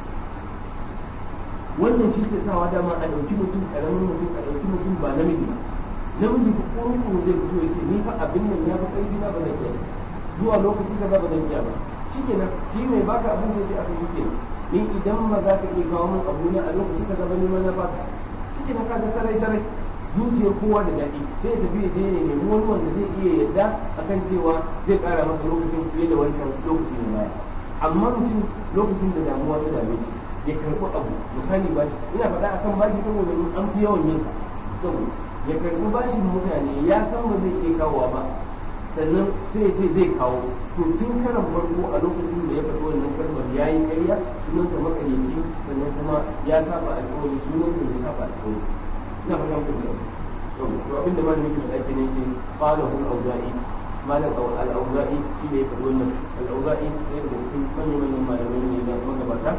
wannan shi ke sawa dama a ɗauki mutum ƙaramin mutum a ɗauki mutum ba namiji ba namiji ko kurkuru zai fito ya ce ni fa abin nan ya fi ƙarfi na ba zan iya zuwa lokaci kaza ba zan iya ba shikenan shi mai baka abin sai ce aka shikenan ni idan ba za ka iya kawo min abu na a lokaci kaza ba ni ma na baka shikenan ka ga sarai sarai zuciyar kowa da daɗi sai ya tafi ya je ya nemi wani wanda zai iya yadda akan cewa zai ƙara masa lokacin fiye da wancan lokaci na baya amma mutum lokacin da damuwa ta dame shi ya karɓi abu misali bashi ina faɗa akan bashi saboda an fi yawan yin sa ya karɓi bashin mutane ya san ba zai iya kawowa ba sannan sai ya ce zai kawo to tun karan farko a lokacin da ya faɗi wannan kalmar ya yi ƙarya sunansa makaryaci sannan kuma ya saba alƙawari sunansa bai saba alƙawari ina fata ku da to abin da malamin shi da ne ce qala hu auza'i malam al-auza'i shi ne ya faɗi wannan al-auza'i ɗaya daga cikin manyan manyan malamai ne da magabata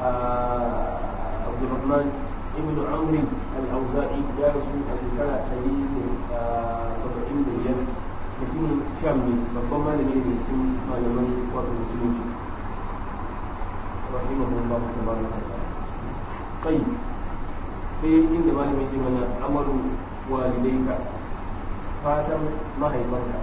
عبد الرحمن ابن عمرو الاوزاعي يا رسول الله حديث سبعين مليون mutumin sham ne babban malami ne cikin malaman wato musulunci rahimahullah tabaraka wa ta'ala kai sai inda malami ce mana amaru walidaika fatan mahaifanka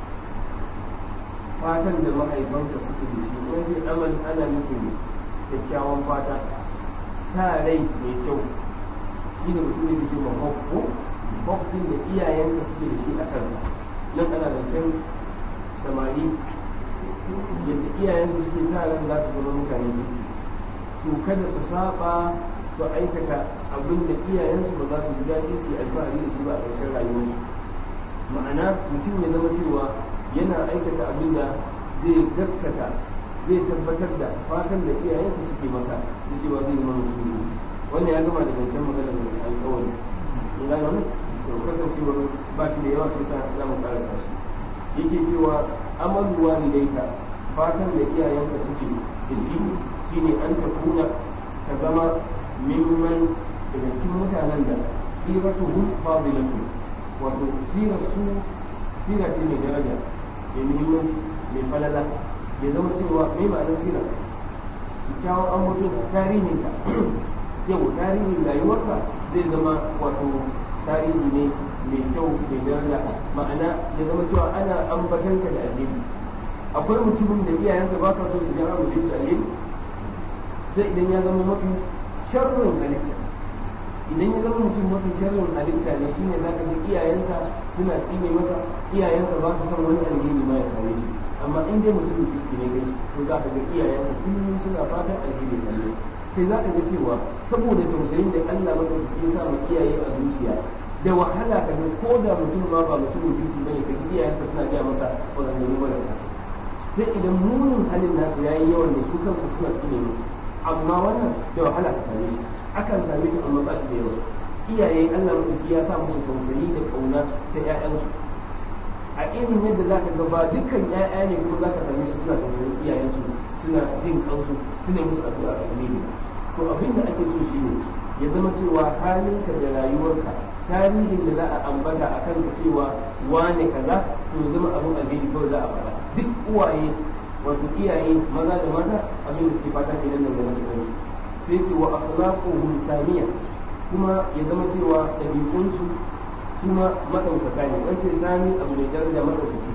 fatan da mahaifanka suke da shi wani sai amal ana nufin kyakkyawan fata sa rai mai kyau shi ne mutum da ke ma hokko hokkin da iyayenka suke da shi a kan nan ana zancen samari yadda iyayensu suke sa ran za su zama mutane ne to kada su saba su aikata abin da iyayensu ba za su ji daɗi su yi alfahari da shi ba a ƙarshen rayuwarsu ma'ana mutum ya zama cewa yana aikata abin da zai gaskata zai tabbatar da fatan da iyayensa suke masa da cewa zai zama mutum ne wannan ya gama da zancen magana da alƙawari in gane wani to kasancewar ba shi da yawa sai sa za mu karasa shi yake cewa amalu walidaika fatan da iyayenka suke da shi shine an takuna ka zama mimman daga cikin mutanen da siratuhum fadilatu wato sirar su sira ce mai daraja mai muhimmanci mai falala ya zama cewa mai ma'anar sira kyakkyawan an mutum tarihinka yau tarihin rayuwarka zai zama wato tarihi ne mai kyau mai daraja ma'ana ya zama cewa ana ambatanka da alheri akwai mutumin da iyayensa ba sa so su ga abu da alheri sai idan ya zama mafi sharrin halitta idan ya zama mutum mafi sharrin halitta ne shine za ka ga iyayensa suna tsine masa iyayensa ba su son wani alheri ma ya same shi amma in dai mutum kirki ne kai to za ka ga iyayensa kullum suna fatan alheri ya same kai za ka ga cewa saboda tausayin da Allah madaukaki ya sa ma iyaye a zuciya da wahala ka ga ko da mutum ma ba mutumin kirki bane ka iyayensa suna gaya masa maganganu marasa sai idan munin halin nasu yayi yawan da su kansu suna tsine musu amma wannan da wahala ka same shi akan same shi amma ba shi da yawa iyaye Allah madaukaki ya sa musu tausayi da kauna ta ƴaƴansu a irin yadda za ka ga ba dukkan ƴaƴa ne kuma za ka same su suna tausayin iyayensu suna jin kansu suna musu addu'a a ne to abin da ake so shine ya zama cewa halinka da rayuwarka tarihin da za a ambata a kan cewa wane kaza to ya zama abin alheri kawai za a faɗa duk uwaye wato iyaye maza da mata abin da suke fata kenan nan game da kansu sai ce wa akhlaquhum samiya kuma ya zama cewa ɗabi'unsu kuma madaukaka ne wai sai sami abu mai daraja madaukaki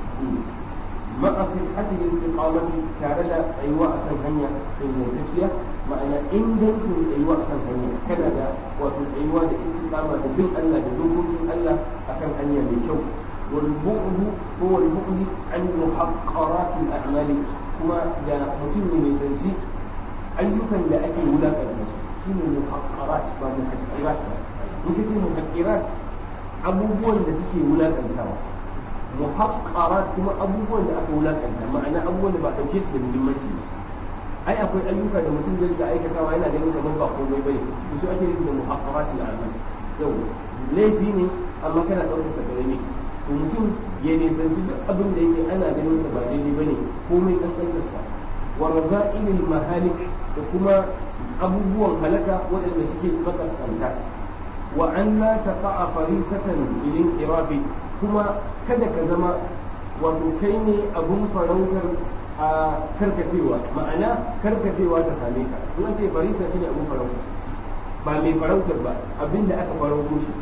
maqasid hatin istiqamati tare da tsayuwa akan hanya ingantacciya ma'ana ingancin tsayuwa akan hanya kana da wato tsayuwa da istiqama da bin Allah da dokokin Allah akan hanya mai kyau wal bu'du ko wal bu'di an muhaqqarat al a'mali kuma da mutum ne mai sanci ayyukan da ake wulakanta su shine muhaqqarat ba muhaqqirat ba in kace muhaqqirat abubuwan da suke wulakantawa muhaqqarat kuma abubuwan da aka wulakanta ma'ana abubuwan da ba dauke su da muhimmanci ba ai akwai ayyuka da mutum zai ga aikatawa yana ganin kamar ba komai bane su ake nufi da muhaqqarat al-amal yau laifi ne amma kana daukar sa gare ne to mutum ya nisanci duk abin da yake ana ganin sa ba daidai bane komai kankantar sa wa raza'ilil mahalik da kuma abubuwan halaka waɗanda suke makaskanta wa an la taqa farisatan ilin irafi kuma kada ka zama wato kai ne abun farautar a karkacewa ma'ana karkacewa ta same ka in ce farisa shine abun farauta ba mai farautar ba abinda aka farauto shi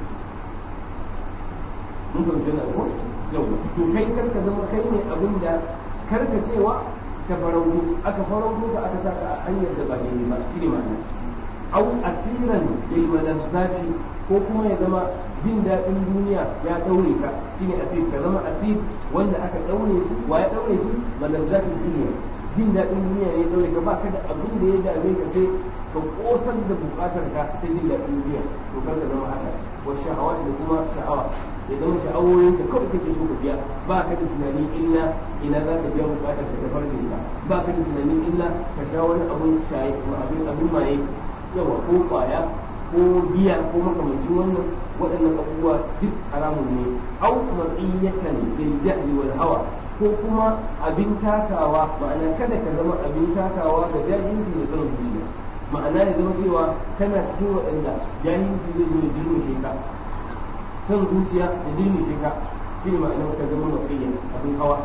mun fahimci na ko yau to kai karka zama kai ne abinda karkacewa ta farauto aka farauto ka aka saka a hanyar da ba daidai ba shine ma'ana au asiran lil malazzati ko kuma ya zama jin daɗin duniya ya ɗaure ka shine asir ka zama asir wanda aka ɗaure shi wa ya ɗaure shi malazzatin duniya jin daɗin duniya ne ya ɗaure ka ba ka da abin da ya dame ka sai ka ƙosar da buƙatar ka ta jin daɗin duniya to kar ka zama haka wa sha'awa da kuma sha'awa ya zama sha'awoyin ka kawai kake so ka biya ba ka da tunani illa ina za ka biya buƙatar ka ta farjin ka ba ka da tunani illa ka sha wani abin shaye abin abin maye yawa ko kwaya ko biya ko makamancin wannan waɗannan abubuwa duk haramun ne au matsiyatan bil jahli wal hawa ko kuma abin takawa ma'ana kada ka zama abin takawa ga jahilci da son zuciya ma'ana ya zama cewa kana cikin waɗanda jahilci zai zo da jirgin ka son zuciya da jirgin ka shi ne ma'ana ka zama matsiyya abin hawa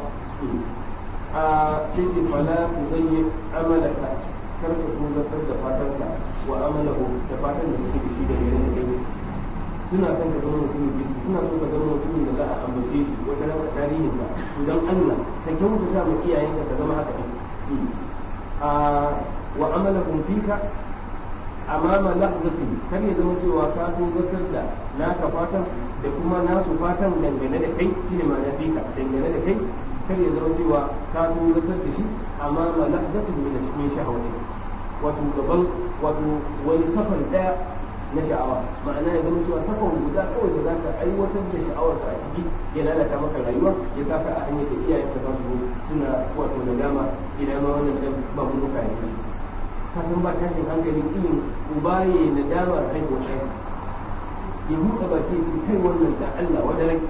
a sai sai fala ku zayyi amalaka kar ka tozartar da fatanka wa amalahu da fatan da suke da shi da yare da kai suna son ka zama mutumin kirki suna son ka zama mutumin da za a ambace shi wata rana tarihinsa to dan Allah ka kyautata ma iyayenka ka zama haka din a wa amalahum fika amama lahzatin kar ya zama cewa ka tozartar da naka fatan da kuma nasu fatan dangane da kai shine ma'ana fika dangane da kai kar ya zama cewa ka tozartar da shi amma ma lahzatin min min shahawati wato gaban wato wani safar daya na sha'awa ma'ana ya zama cewa safar guda kawai da zaka aiwatar da sha'awar ka a ciki ya lalata maka rayuwa ya saka a hanyar da iyayen ka za su suna wato nadama idan ma wannan dan ba mu muka yi ka san ba tashin hankalin ilin uba ya nadamar haihuwar ɗansa ya buɗe baki ya ce kai wannan da Allah wadarai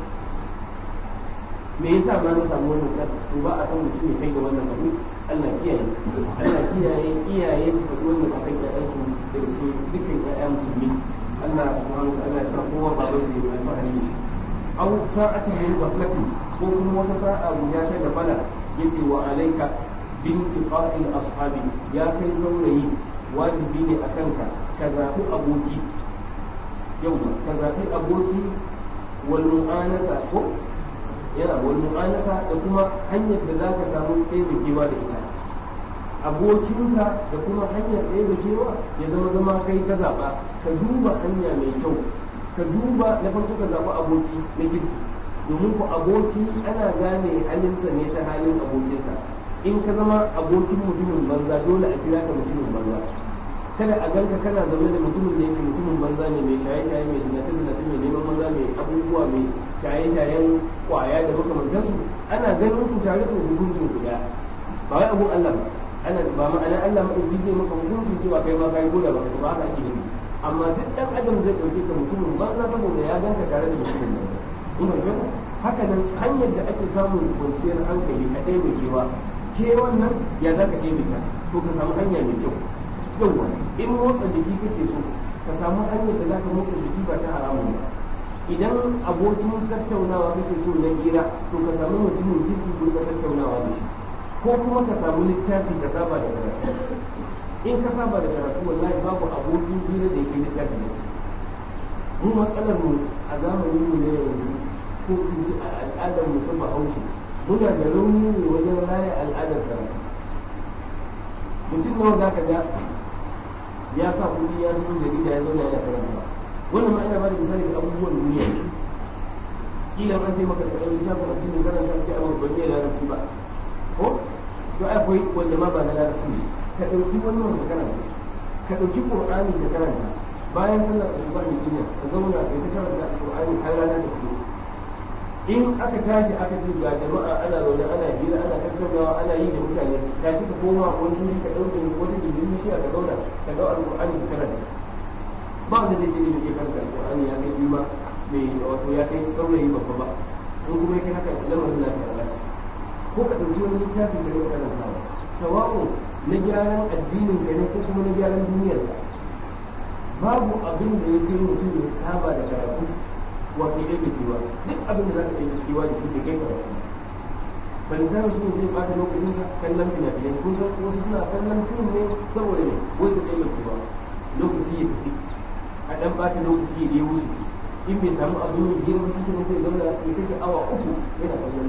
me yasa ma na samu wannan kan to ba a san mutum ya kai ga wannan abu Allah kiyaye Allah kiyaye iyaye su faɗi wannan akan ƴaƴan su daga cikin dukkan ƴaƴa musulmi Allah subhanahu wa ta'ala ya sa kowa ba bai yi alfahari da shi aw sa'atin min ghaflatin ko kuma wata sa'a guda ta da bala yace wa alayka binti qa'il ashabi ya kai saurayi wajibi ne akan ka ka zaɓi aboki yau ka zaɓi aboki wal mu'anasa ko yana wal mu'anasa da kuma hanyar da za ka samu taimakewa da ita abokinka da kuma hanyar taimakewa ya zama zama kai ka zaɓa ka duba hanya mai kyau ka duba na farko ka zaɓi aboki na girki domin ku aboki ana gane halinsa ne ta halin abokinsa in ka zama abokin mutumin banza dole a kira ka mutumin banza kada a ganka kana zaune da mutumin da yake mutumin banza ne mai shaye-shaye mai zinace zinace mai neman maza mai abubuwa mai shaye-shayen kwaya da makamantansu ana ganin ku tare da hukuncin ku daya ba wai abun Allah ba ana ba ma'ana Allah madauki zai maka hukuncin cewa kai ma kai goda ba ba haka ake nufi amma duk dan adam zai dauke ka mutumin banza saboda ya ganka tare da mutumin banza ina ga haka nan hanyar da ake samun kwanciyar hankali a ɗaya mai kewa ke wannan ya za ka ɗebe ta to ka samu hanya mai kyau yauwa in motsa jiki kake so ka samu hanyar da za ka motsa jiki ba ta haramun ba idan abokin tattaunawa kake so na hira to ka samu mutumin kirki ko ka tattaunawa da shi ko kuma ka samu littafi ka saba da karatu in ka saba da karatu wallahi babu abokin hira da yake littafi ne mu matsalar mu a zamanin mu na yanzu ko in ce a al'adar mu ta bahaushe muna da rauni ne wajen raya al'adar karatu mutum nawa za ka ga ya sa kuɗi ya zo jarida ya zauna yana karanta wannan ma ina ba da misali da abubuwan duniya kila an ce maka da ɗan littafin addinin karanta ce a babban ne larabci ba ko to akwai wanda ma ba na larabci ka ɗauki wannan ka karanta ka ɗauki qur'ani ka karanta bayan sallar asuba ne kina ka zauna kai ta karanta qur'ani har rana ta fito in aka tashi aka ce ga jama'a ana zaune ana hira ana tattaunawa ana yi da mutane ta ka koma wani wuri ka ɗauke wata gindin bishiya ka zauna ka ɗau alƙur'ani ka karanta ba wanda zai ce ne bai karanta alƙur'ani ya kai biyu ba mai wato ya kai saurayi babba ba in kuma ya kai haka lamarin na sa lalace ko ka ɗauki wani littafi ka yi karantawa sawa'u na gyaran addinin ka ne ko kuma na gyaran duniyar ka babu abin da ya kai mutum ya saba da karatu wato ɗaya da kewa duk abin da za ka ɗaya kewa da shi da kai karatu ban ta shi ne zai bata lokacin sa kallon fina-finai kun san wasu suna kallon fim ne saboda ne wai su ɗaya kewa lokaci ya tafi a ɗan bata lokaci ya wuce in bai samu abin yin girma shi ne sai zauna ya kashe awa uku yana kallon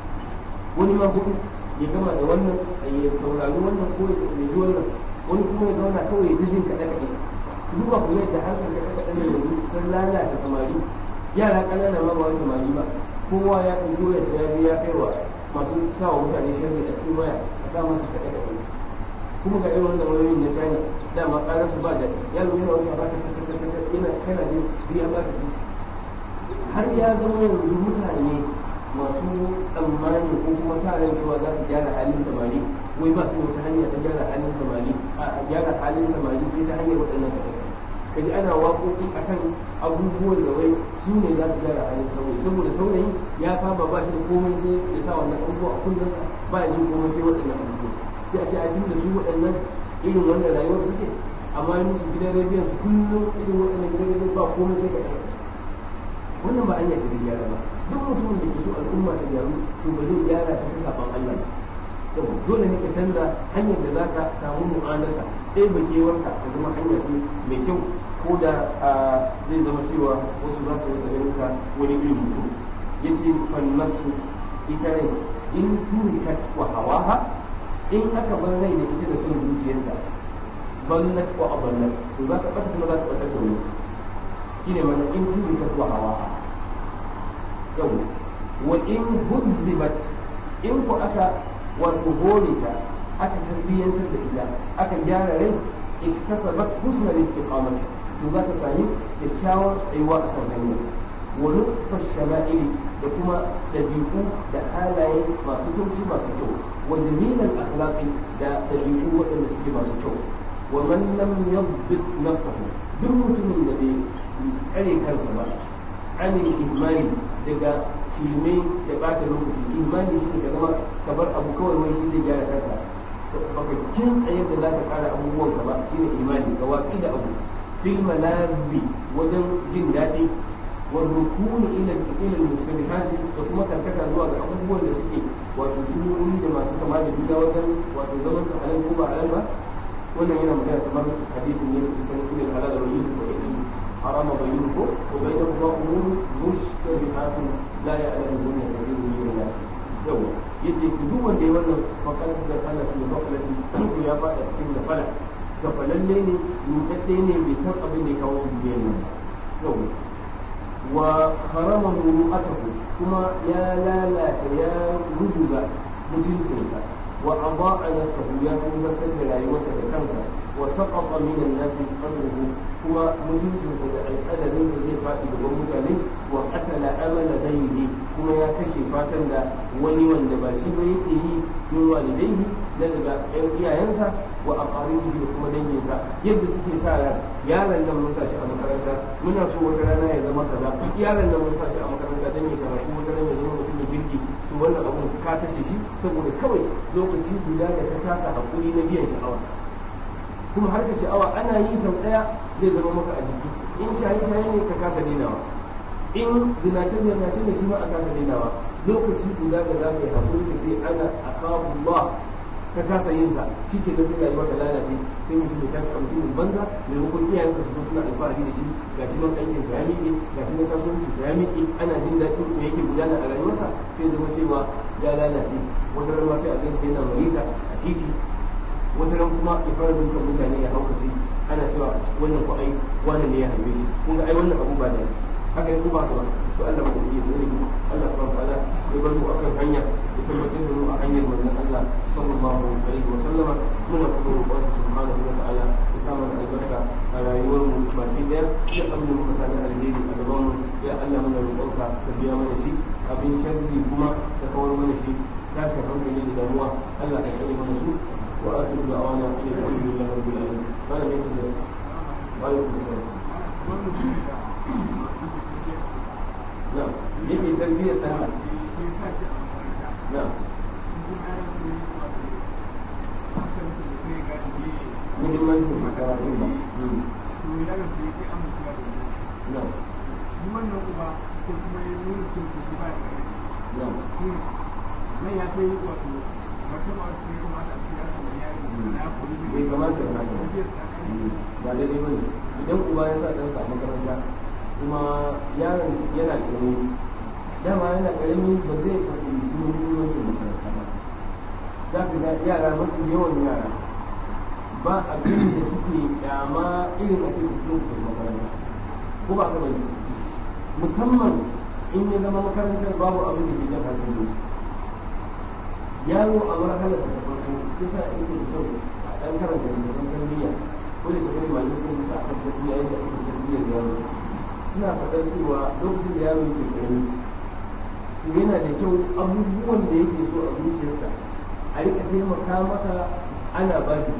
wani ma hudu ya gama da wannan ya saurari wannan ko ya saurari wannan wani kuma ya zauna kawai ya jin kaɗe-kaɗe duba ku yadda harkar kaɗe-kaɗe da yanzu sun lalata samari yara ƙanana ma ba wai samari ba kowa ya ɗauki wayar sa ya ya kai wa masu sa wa mutane sharri a cikin waya a sa masa kaɗe-kaɗe kuma ga irin wannan wayoyin na shani dama ƙarar su ba da yaro yana wata ba ta yana kana jin biya ba ta har ya zama yanzu mutane masu tsammani ko kuma sa ran cewa za su gyara halin samari wai ba su da wata hanya ta gyara halin samari a gyara halin samari sai ta hanyar waɗannan kaɗai kaji ana waƙoƙi akan abubuwan da wai su ne za su gyara halin saurayi saboda saurayi ya saba ba shi da komai sai ya sa wannan abubuwa a kullunsa ba ya jin komai sai waɗannan abubuwa sai a ce a tun da su waɗannan irin wannan rayuwar suke amma yi musu gidan rediyon su kullum irin waɗannan gidan rediyon ba komai sai kaɗai wannan ba hanya ce da gyara ba duk mutumin da ke so al'umma ta gyaru to ba zai gyara ta ta saban Allah ba to dole ne ka canza hanyar da za ka samu mu'anasa ɗaya ba kewarka ta zama hanya ce mai kyau ko da zai zama cewa wasu za su rika ganin ka wani irin mutum ya ce fannarsu ita rai in turikat wa hawaha in aka bar rai da ita da son zuciyarta ballat wa aballat to za ka ɓata kuma za ka ɓata da wani shine mana in turikat wa hawaha yau wa in huzzibat in ku aka wato hore ta aka tarbiyyantar da ita aka gyara rai iktasabat husnal istiqamati to za ta sami kyakkyawar tsayuwa a kan hanya wa nutfa shama'ili da kuma dabi'u da halaye masu taushi masu kyau wa jamilal akhlaqi da dabi'u waɗanda suke masu kyau wa man lam yadbit nafsahu duk mutumin da bai tsare kansa ba anil imani daga shirme da ɓata lokaci imani shi ka zama ka bar abu kawai wai shi zai gyara kansa baka kin tsayar da za ka kara abubuwan ka ba shine imani ka watsi da abu fil malazi wajen jin daɗi wa rukuni ila ila mustabihati da kuma karkata zuwa ga abubuwan da suke wato shururi da masu kama da juna wajen wato zaman su halal ko ba halal ba wannan yana magana kamar hadisin ne da kusan ilal halal wa yin wa ilal حرام بينه وبينهما أمور مشتبهات لا يعلمهن كثير من الناس يوم yace ku duk wanda ya wannan fakar da kala fi mafalati ko ya fada cikin da fala ga falalle ne mutadde ne bai san abin da ya kawo shi duniyar nan yau wa harama muru'atahu kuma ya lalata ya rubuga mutuncinsa wa adaa nafsahu ya tabbatar da rayuwarsa da kansa wa saqata min an-nas qadruhu kuma mutuncinsa da alƙalarinsa zai faɗi gaban mutane wa qatala amala ghayrihi kuma ya kashe fatan da wani wanda ba shi ba yake yi min walidaihi na daga ƴan iyayensa wa aqaribihi da kuma danginsa yadda suke sa ran yaron nan mun sa shi a makaranta muna so wata rana ya zama kaza yaron nan mun sa shi a makaranta dan ya karatu wata rana ya zama mutumin kirki to wannan abun ka kashe shi saboda kawai lokaci guda da ka kasa hakuri na biyan sha'awa kuma har ka sha'awa ana yi sau ɗaya zai zama maka a jiki in shaye-shaye ne ka kasa dainawa in zinace-zinace ne shi ma a kasa dainawa lokaci guda da za ka yi hakuri ka sai ana akabullah ka kasa yin sa shi ke da sai rayuwa ta lalace sai mutum ya tashi a mutumin banza maimakon iyayensa su zo suna alfahari da shi ga shi man aikin sa ya miƙe ga shi man kasuwanci sa ya miƙe ana jin daɗin me yake gudana a rayuwarsa sai zama cewa ya lalace wata ran ma sai a gansa yana marisa a titi wata ran kuma ya fara dukan mutane ya haukace ana cewa wannan ko ai wannan ne ya haife shi kun ga ai wannan abu ba da haka ne ko ba ka ba to Allah ba ya tsare mu Allah subhanahu wa ta'ala ya bar mu akan hanya ya tabbatar da mu a hanyar manzon Allah sallallahu alaihi wa sallama muna kuma roƙon subhanahu wa ta'ala ya sa mana albarka a rayuwar mu baki daya ya abin da muka sani alheri a gaban mu ya Allah muna roƙonka ka biya mana shi abin sharri kuma ka kawar mana shi tashin hankali da damuwa Allah ka kare mana su وآخر دعوانا أن الحمد لله رب العالمين قال من كذا وعليكم السلام نعم يجي تربية أهل نعم muhimmancin makarantun ba na'am shi wannan uba ko kuma ya nuna cin kuɗi ba da na'am nan ya kai wato wata ba su yi kamata a cikin yaro yaro na kuri bai kamata ya haka ba daidai ba ne idan uba ya sa ɗansa a makaranta kuma yaron yana ƙarami dama yana ƙarami ba zai fahimci muhimmancin makaranta ba za ka ga yara mafi yawan yara ba abin da suke kyama irin a ce su fito makaranta ko ba ka bane musamman in ya zama makarantar babu abin da ke jan hankali yaro a marhalarsa ta farko sai sa ake da kyau a ɗan karanta littattafan tarbiyya ko da tafiya malamai sun mutu a kan tarbiyya yadda ake tarbiyyar yaro suna faɗar cewa lokacin da yaro yake ƙarami to yana da kyau abubuwan da yake so a zuciyarsa a rika taimaka masa ana ba shi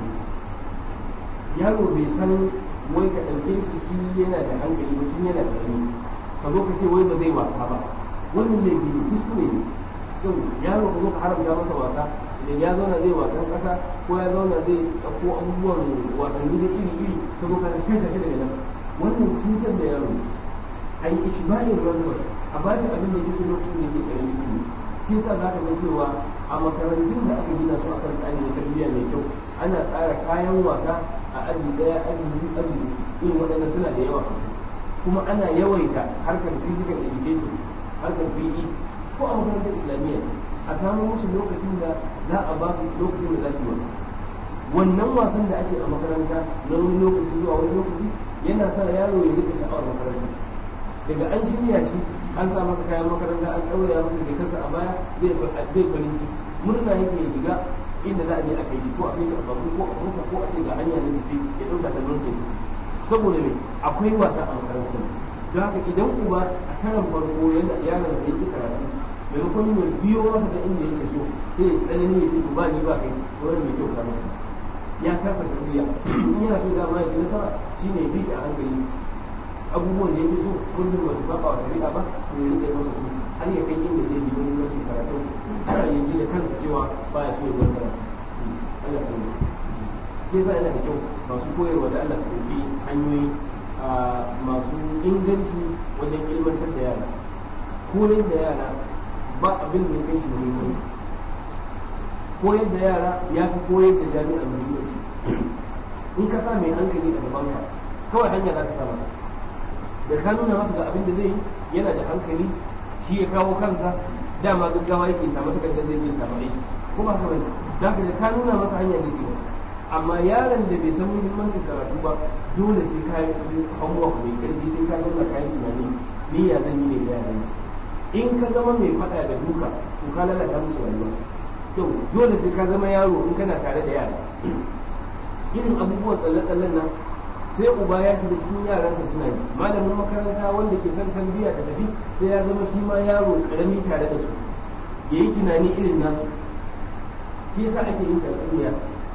yaro bai san wai ka ɗauke shi shi yana da hankali ba tun yana ƙarami ka zo ka ce wai ba zai wasa ba wannan laifi ne kuskure ne yau yaro ka zo ka haramta masa wasa idan ya zauna zai wasan kasa ko ya zauna zai ɗauko abubuwan wasanni da iri iri ka zo ka kai shi daga nan wannan cutar da yaro a yi ishmael rangwas a ba shi abin da yake so lokacin da yake ƙarami ne shi yasa za ka ga cewa a makarantun da aka gina su a kan tsari da tarbiyya mai kyau ana tsara kayan wasa a aji ɗaya aji biyu aji irin waɗannan suna da yawa kuma ana yawaita harkar physical education harkar PE ko a makarantar islamiyya a samu musu lokacin da za a ba su lokacin da za su yi wannan wasan da ake a makaranta na wani lokaci zuwa wani lokaci yana sa yaro ya rika sha'awar makaranta daga an shirya shi an sa masa kayan makaranta an ɗauraya masa jikarsa a baya zai zai farin ciki murna yake ya shiga inda za a je a kai shi ko a kai shi a babu ko a mota ko a ce ga hanya na tafi ya ɗauka ta don sai saboda me akwai wasa a makarantar don haka idan uba a karan farko yadda yaron zai yi karatu maimakon ya biyo masa da inda yake so sai ya tsanani ya ce to ba ni ba kai to wani mai kyau ka masa ya kasa tarbiyya in yana so dama ya ci nasara shine ya bi shi a hankali abubuwan da yake so kullum ba su saba wa shari'a ba to ya rike masa su har ya kai inda zai bi wani rashin karatu har ya ji da kansa cewa baya so ya bar karatu Allah ya sani shi yasa yana da kyau masu koyarwa da Allah su ɗauki hanyoyi masu inganci wajen ilmantar da yara koyar da yara ba abin da ya kai shi muhimmanci koyar da yara ya fi koyar da jami'a muhimmanci in ka sa mai hankali a gaban ka kawai hanya za ka sa masa da ka nuna masa ga abin da zai yi yana da hankali shi ya kawo kansa dama gaggawa yake samu takardar zai je samu aiki ko ba haka bane da ka da ka nuna masa hanya ne ce amma yaron da bai san muhimmancin karatu ba dole sai ka yi homework mai karfi sai ka nuna kayan tunani ni ya zan yi ne da yaran in ka zama mai faɗa da duka to ka lalata musu rayuwa to dole sai ka zama yaro in kana tare da yara irin abubuwan tsalle-tsallen nan sai uba ya shiga cikin yaransa suna yi malamin makaranta wanda ke son tarbiyya ta tafi sai ya zama shi ma yaro karami tare da su ya yi tunani irin nasu shi yasa ake yin tatsuniya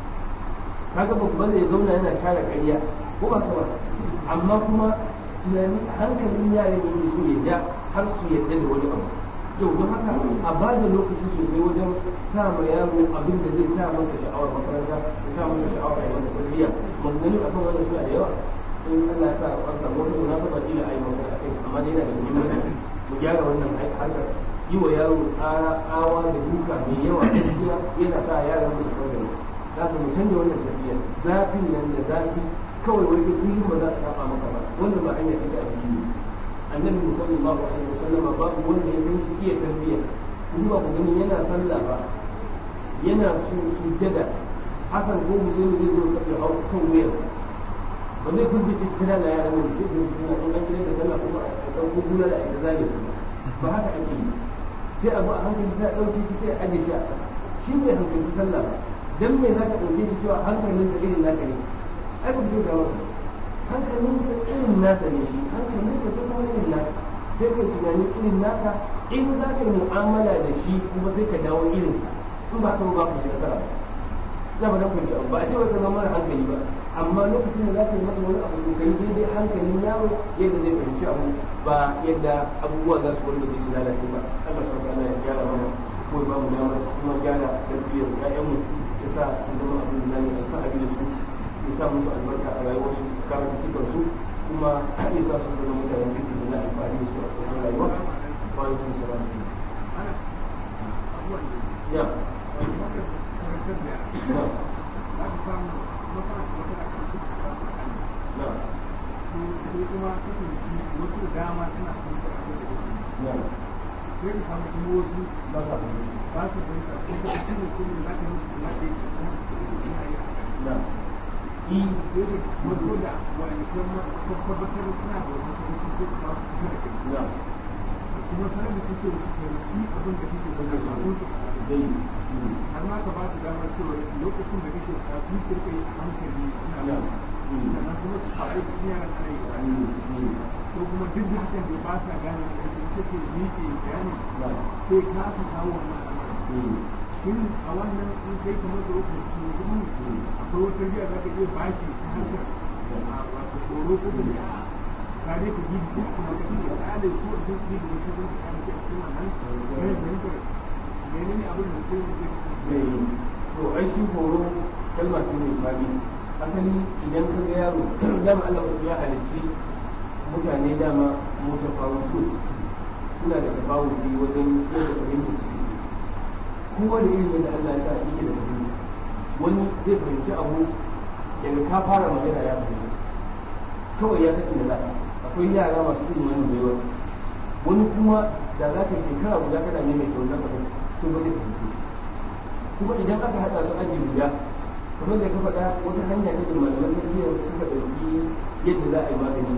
kaga babban zai zauna yana share ƙarya ko ba ba amma kuma tunani hankalin yaran yake so ya ja har su yadda da wani abu yau don haka a ba da lokaci sosai wajen sa ma yaro abin da zai sa masa sha'awar makaranta ya sa masa sha'awar ya masa tarbiyya maganganu akan wannan suna da yawa in Allah ya sa a samu wata munasaba ila ayi magana akai amma dai yana da muhimmanci mu gyara wannan harkar yi wa yaro tsara tsawa da duka mai yawa gaskiya yana sa yaran musu kawai za ka mu canja wannan tarbiyya zafin nan da zafi kawai wai kullum ba za a saba maka ba wanda ba hanya take addini annabi sallallahu alaihi wasallam babu wanda ya kai shi iya tarbiyya kuma ba ku gani yana sallah ba yana su sujjada hasan ko musulmi zai zo ka hau kan wuyarsa ba zai fuskace cikin da yaran nan sai da suna in an kira da sallah kuma a ɗauko gula da ita zage su ba haka ake yi sai abu a hankali sai a ɗauke shi sai a aje shi a ƙasa shi bai hankalci sallah ba dan me za ka ɗauke shi cewa hankalinsa irin naka ne ai ba ku ga masa hankalinsa irin nasa ne shi hankalinsa ta kuma irin naka sai ka tunani irin naka in za ka yi mu'amala da shi kuma sai ka dawo irinsa in ba ka ba ku shi nasara na ba dan kwanci abu ba a ce wai ka zama mara hankali ba amma lokacin da za ka yi masa wani abu kai daidai hankalin yaro yadda zai fahimci abu ba yadda abubuwa za su wanda zai su lalace ba Allah subhanahu wa ya gyara mana ko ba mu dama kuma gyara tarbiyyar ƴaƴanmu ya sa su zama abin da zamu alfahari da su ya sa musu albarka a rayuwarsu karatuttukan su kuma ya sa su zama mutanen kirki da na alfahari da su a cikin rayuwa wa alaikum salam ya na na kuma wasu da dama suna son su na sai ka samu kuma wasu ba ka ba su fahimta ko ka ci ne kuma za ka musu kuma da yake kuma su suna yi na i dole wato da wani kuma tabbatar suna da wasu kuma su ce ba su da kai na kuma sanar da suke su fahimci abin da kake da kai ba su dai har ma ka ba su damar cewa lokacin da kake ka su kirka yi a hankali suna na da sannan kuma su faɗi cikin yaran ana yi ko kuma duk da hakan da ba sa gane da ita ce ni ke bayani na sai ka aka kawo wannan al'amari shin a wannan in kai kamar da wakil su gudu akwai wata biya za ka iya bashi ta hankar a wato tsoro ko da ya ka dai ka gidi ko kuma ka iya tsale ko a duk gidi da su zai ka kare a cikin wannan wani fahimtar menene abin da kai zai zai to ai shi horo kalma ce mai fadi asali idan ka ga yaro dama Allah ya halicci mutane dama mutafawutu suna da tafawuti wajen yadda fahimta su suke kowa da irin yadda Allah ya sa yake da fahimta wani zai fahimci abu daga ka fara magana ya fahimta kawai ya san inda za ka akwai yara masu irin wannan baiwa wani kuma da za ka yi shekara guda kana ne mai kyau na fahimta to ba zai fahimci shi kuma idan aka haɗa su aji guda kamar da ka faɗa wata hanya ce da malaman tarbiyya suka ɗauki yadda za a yi magani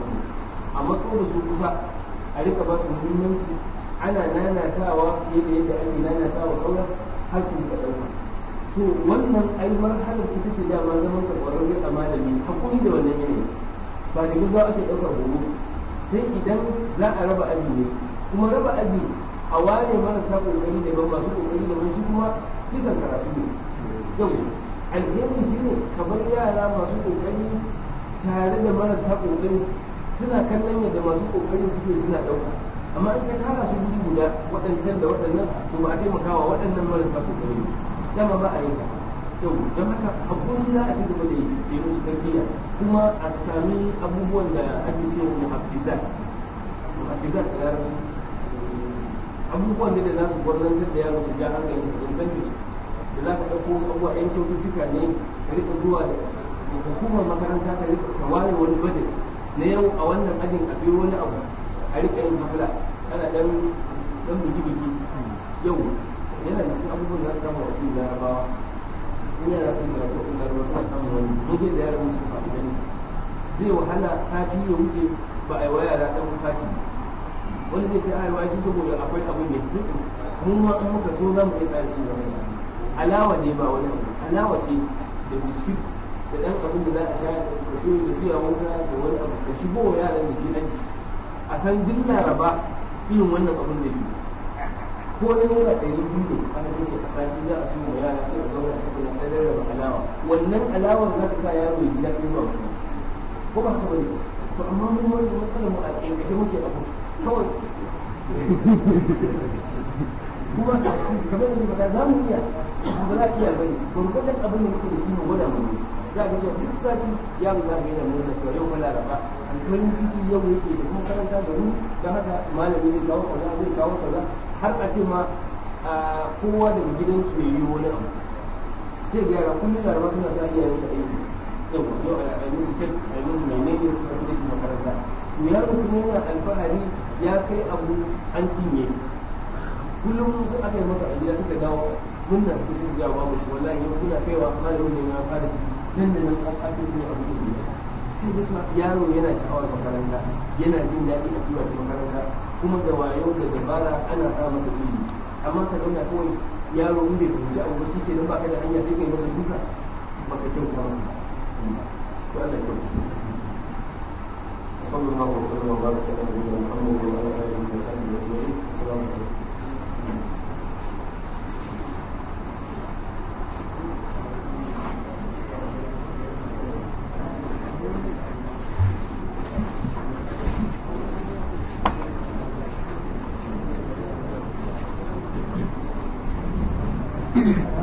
a matso da su kusa a rika ba su muhimmanci ana nanatawa fiye da yadda ake nanatawa sauran har su rika ɗauka to wannan ai marhalar ita ce dama zaman ka ƙwararre a malami hakuri da wannan yanayi ba da gaggawa ake ɗaukar horo sai idan za a raba aji ne kuma raba aji a ware marasa ƙoƙari daban masu ƙoƙari daban shi kuma kisan karatu ne yau alheri shi ne kamar yara masu ƙoƙari tare da marasa ƙoƙari suna kallon yadda masu ƙoƙari suke suna ɗauka amma in ka tara su guri guda waɗancan da waɗannan to ba a taimakawa waɗannan marasa ƙoƙari dama ba a yi ka yau don haka hakuri za a ci gaba da yi musu tarbiyya kuma a sami abubuwan da ake cewa muhaffizat muhaffizat da larabci abubuwan da za su gwarnantar da yaro su ja hankali su incentives da za ka ɗauko wasu abubuwa yan kyaututtuka ne ka rika zuwa da hukumar makaranta ta rika ta ware wani budget na yau a wannan ajin a sayo wani abu a rika yin hafla ana dan dan biki biki yau yana da cikin abubuwan da za su samu a cikin larabawa in yana son karatu a cikin larabawa suna samun wani mun da yaran su faɗi gani zai wahala sati ya wuce ba a yi wa yara ɗan fati wani zai ce a yi wa shi saboda akwai abu ne mun ma in muka so za mu iya tsari da wani alawa ne ba wani abu alawa ce da biskit da ɗan abin da za a sha da shi da fiya wanka da wani abu da shigo wa yaran da shi aji a san duk laraba irin wannan abin da ke ko na naira ɗari biyu ne aka ce a sati za a so wa yara sai a zauna a cikin ɗan rarraba alawa wannan alawar za ta sa yaro ya ji daɗin ba ko ba haka bane to amma mun wani matsalar mu a ƙanƙashe muke abu kawai kuma kamar da ba za mu iya ba za iya bane gurgurdan abin da muke da shi mu gwada mu za ka ce duk sati ya mu zaga yana mun zaka yau mala raba alfarin ciki yau yake da kuma karanta da mu dan haka malami zai kawo kaza zai kawo kaza har a ce ma kowa daga gidansu ya yi wani abu sai ga yara kullum laraba suna sa iyayen su aiki yau yau a yi musu kai a yi musu menene su tafi da shi makaranta to yaro kuma yana alfahari ya kai abu an cinye kullum su aka yi masa a gida suka dawo munna suka fi jawo babu shi wallahi yau kuna kaiwa malamin ne ya fara shi nan da nan an ake su ne abu da ne sai da suna yaro yana sha'awar makaranta yana jin daɗi a tura shi makaranta kuma da wayo da dabara ana sa masa ilimi amma ka zauna kawai yaro in bai fahimci abu ba shi ke nan baka da hanya sai kai masa duka baka kyauta masa to Allah ya kyauta صلى الله وسلم وبارك على نبينا محمد وعلى اله وصحبه اجمعين السلام عليكم Thank you.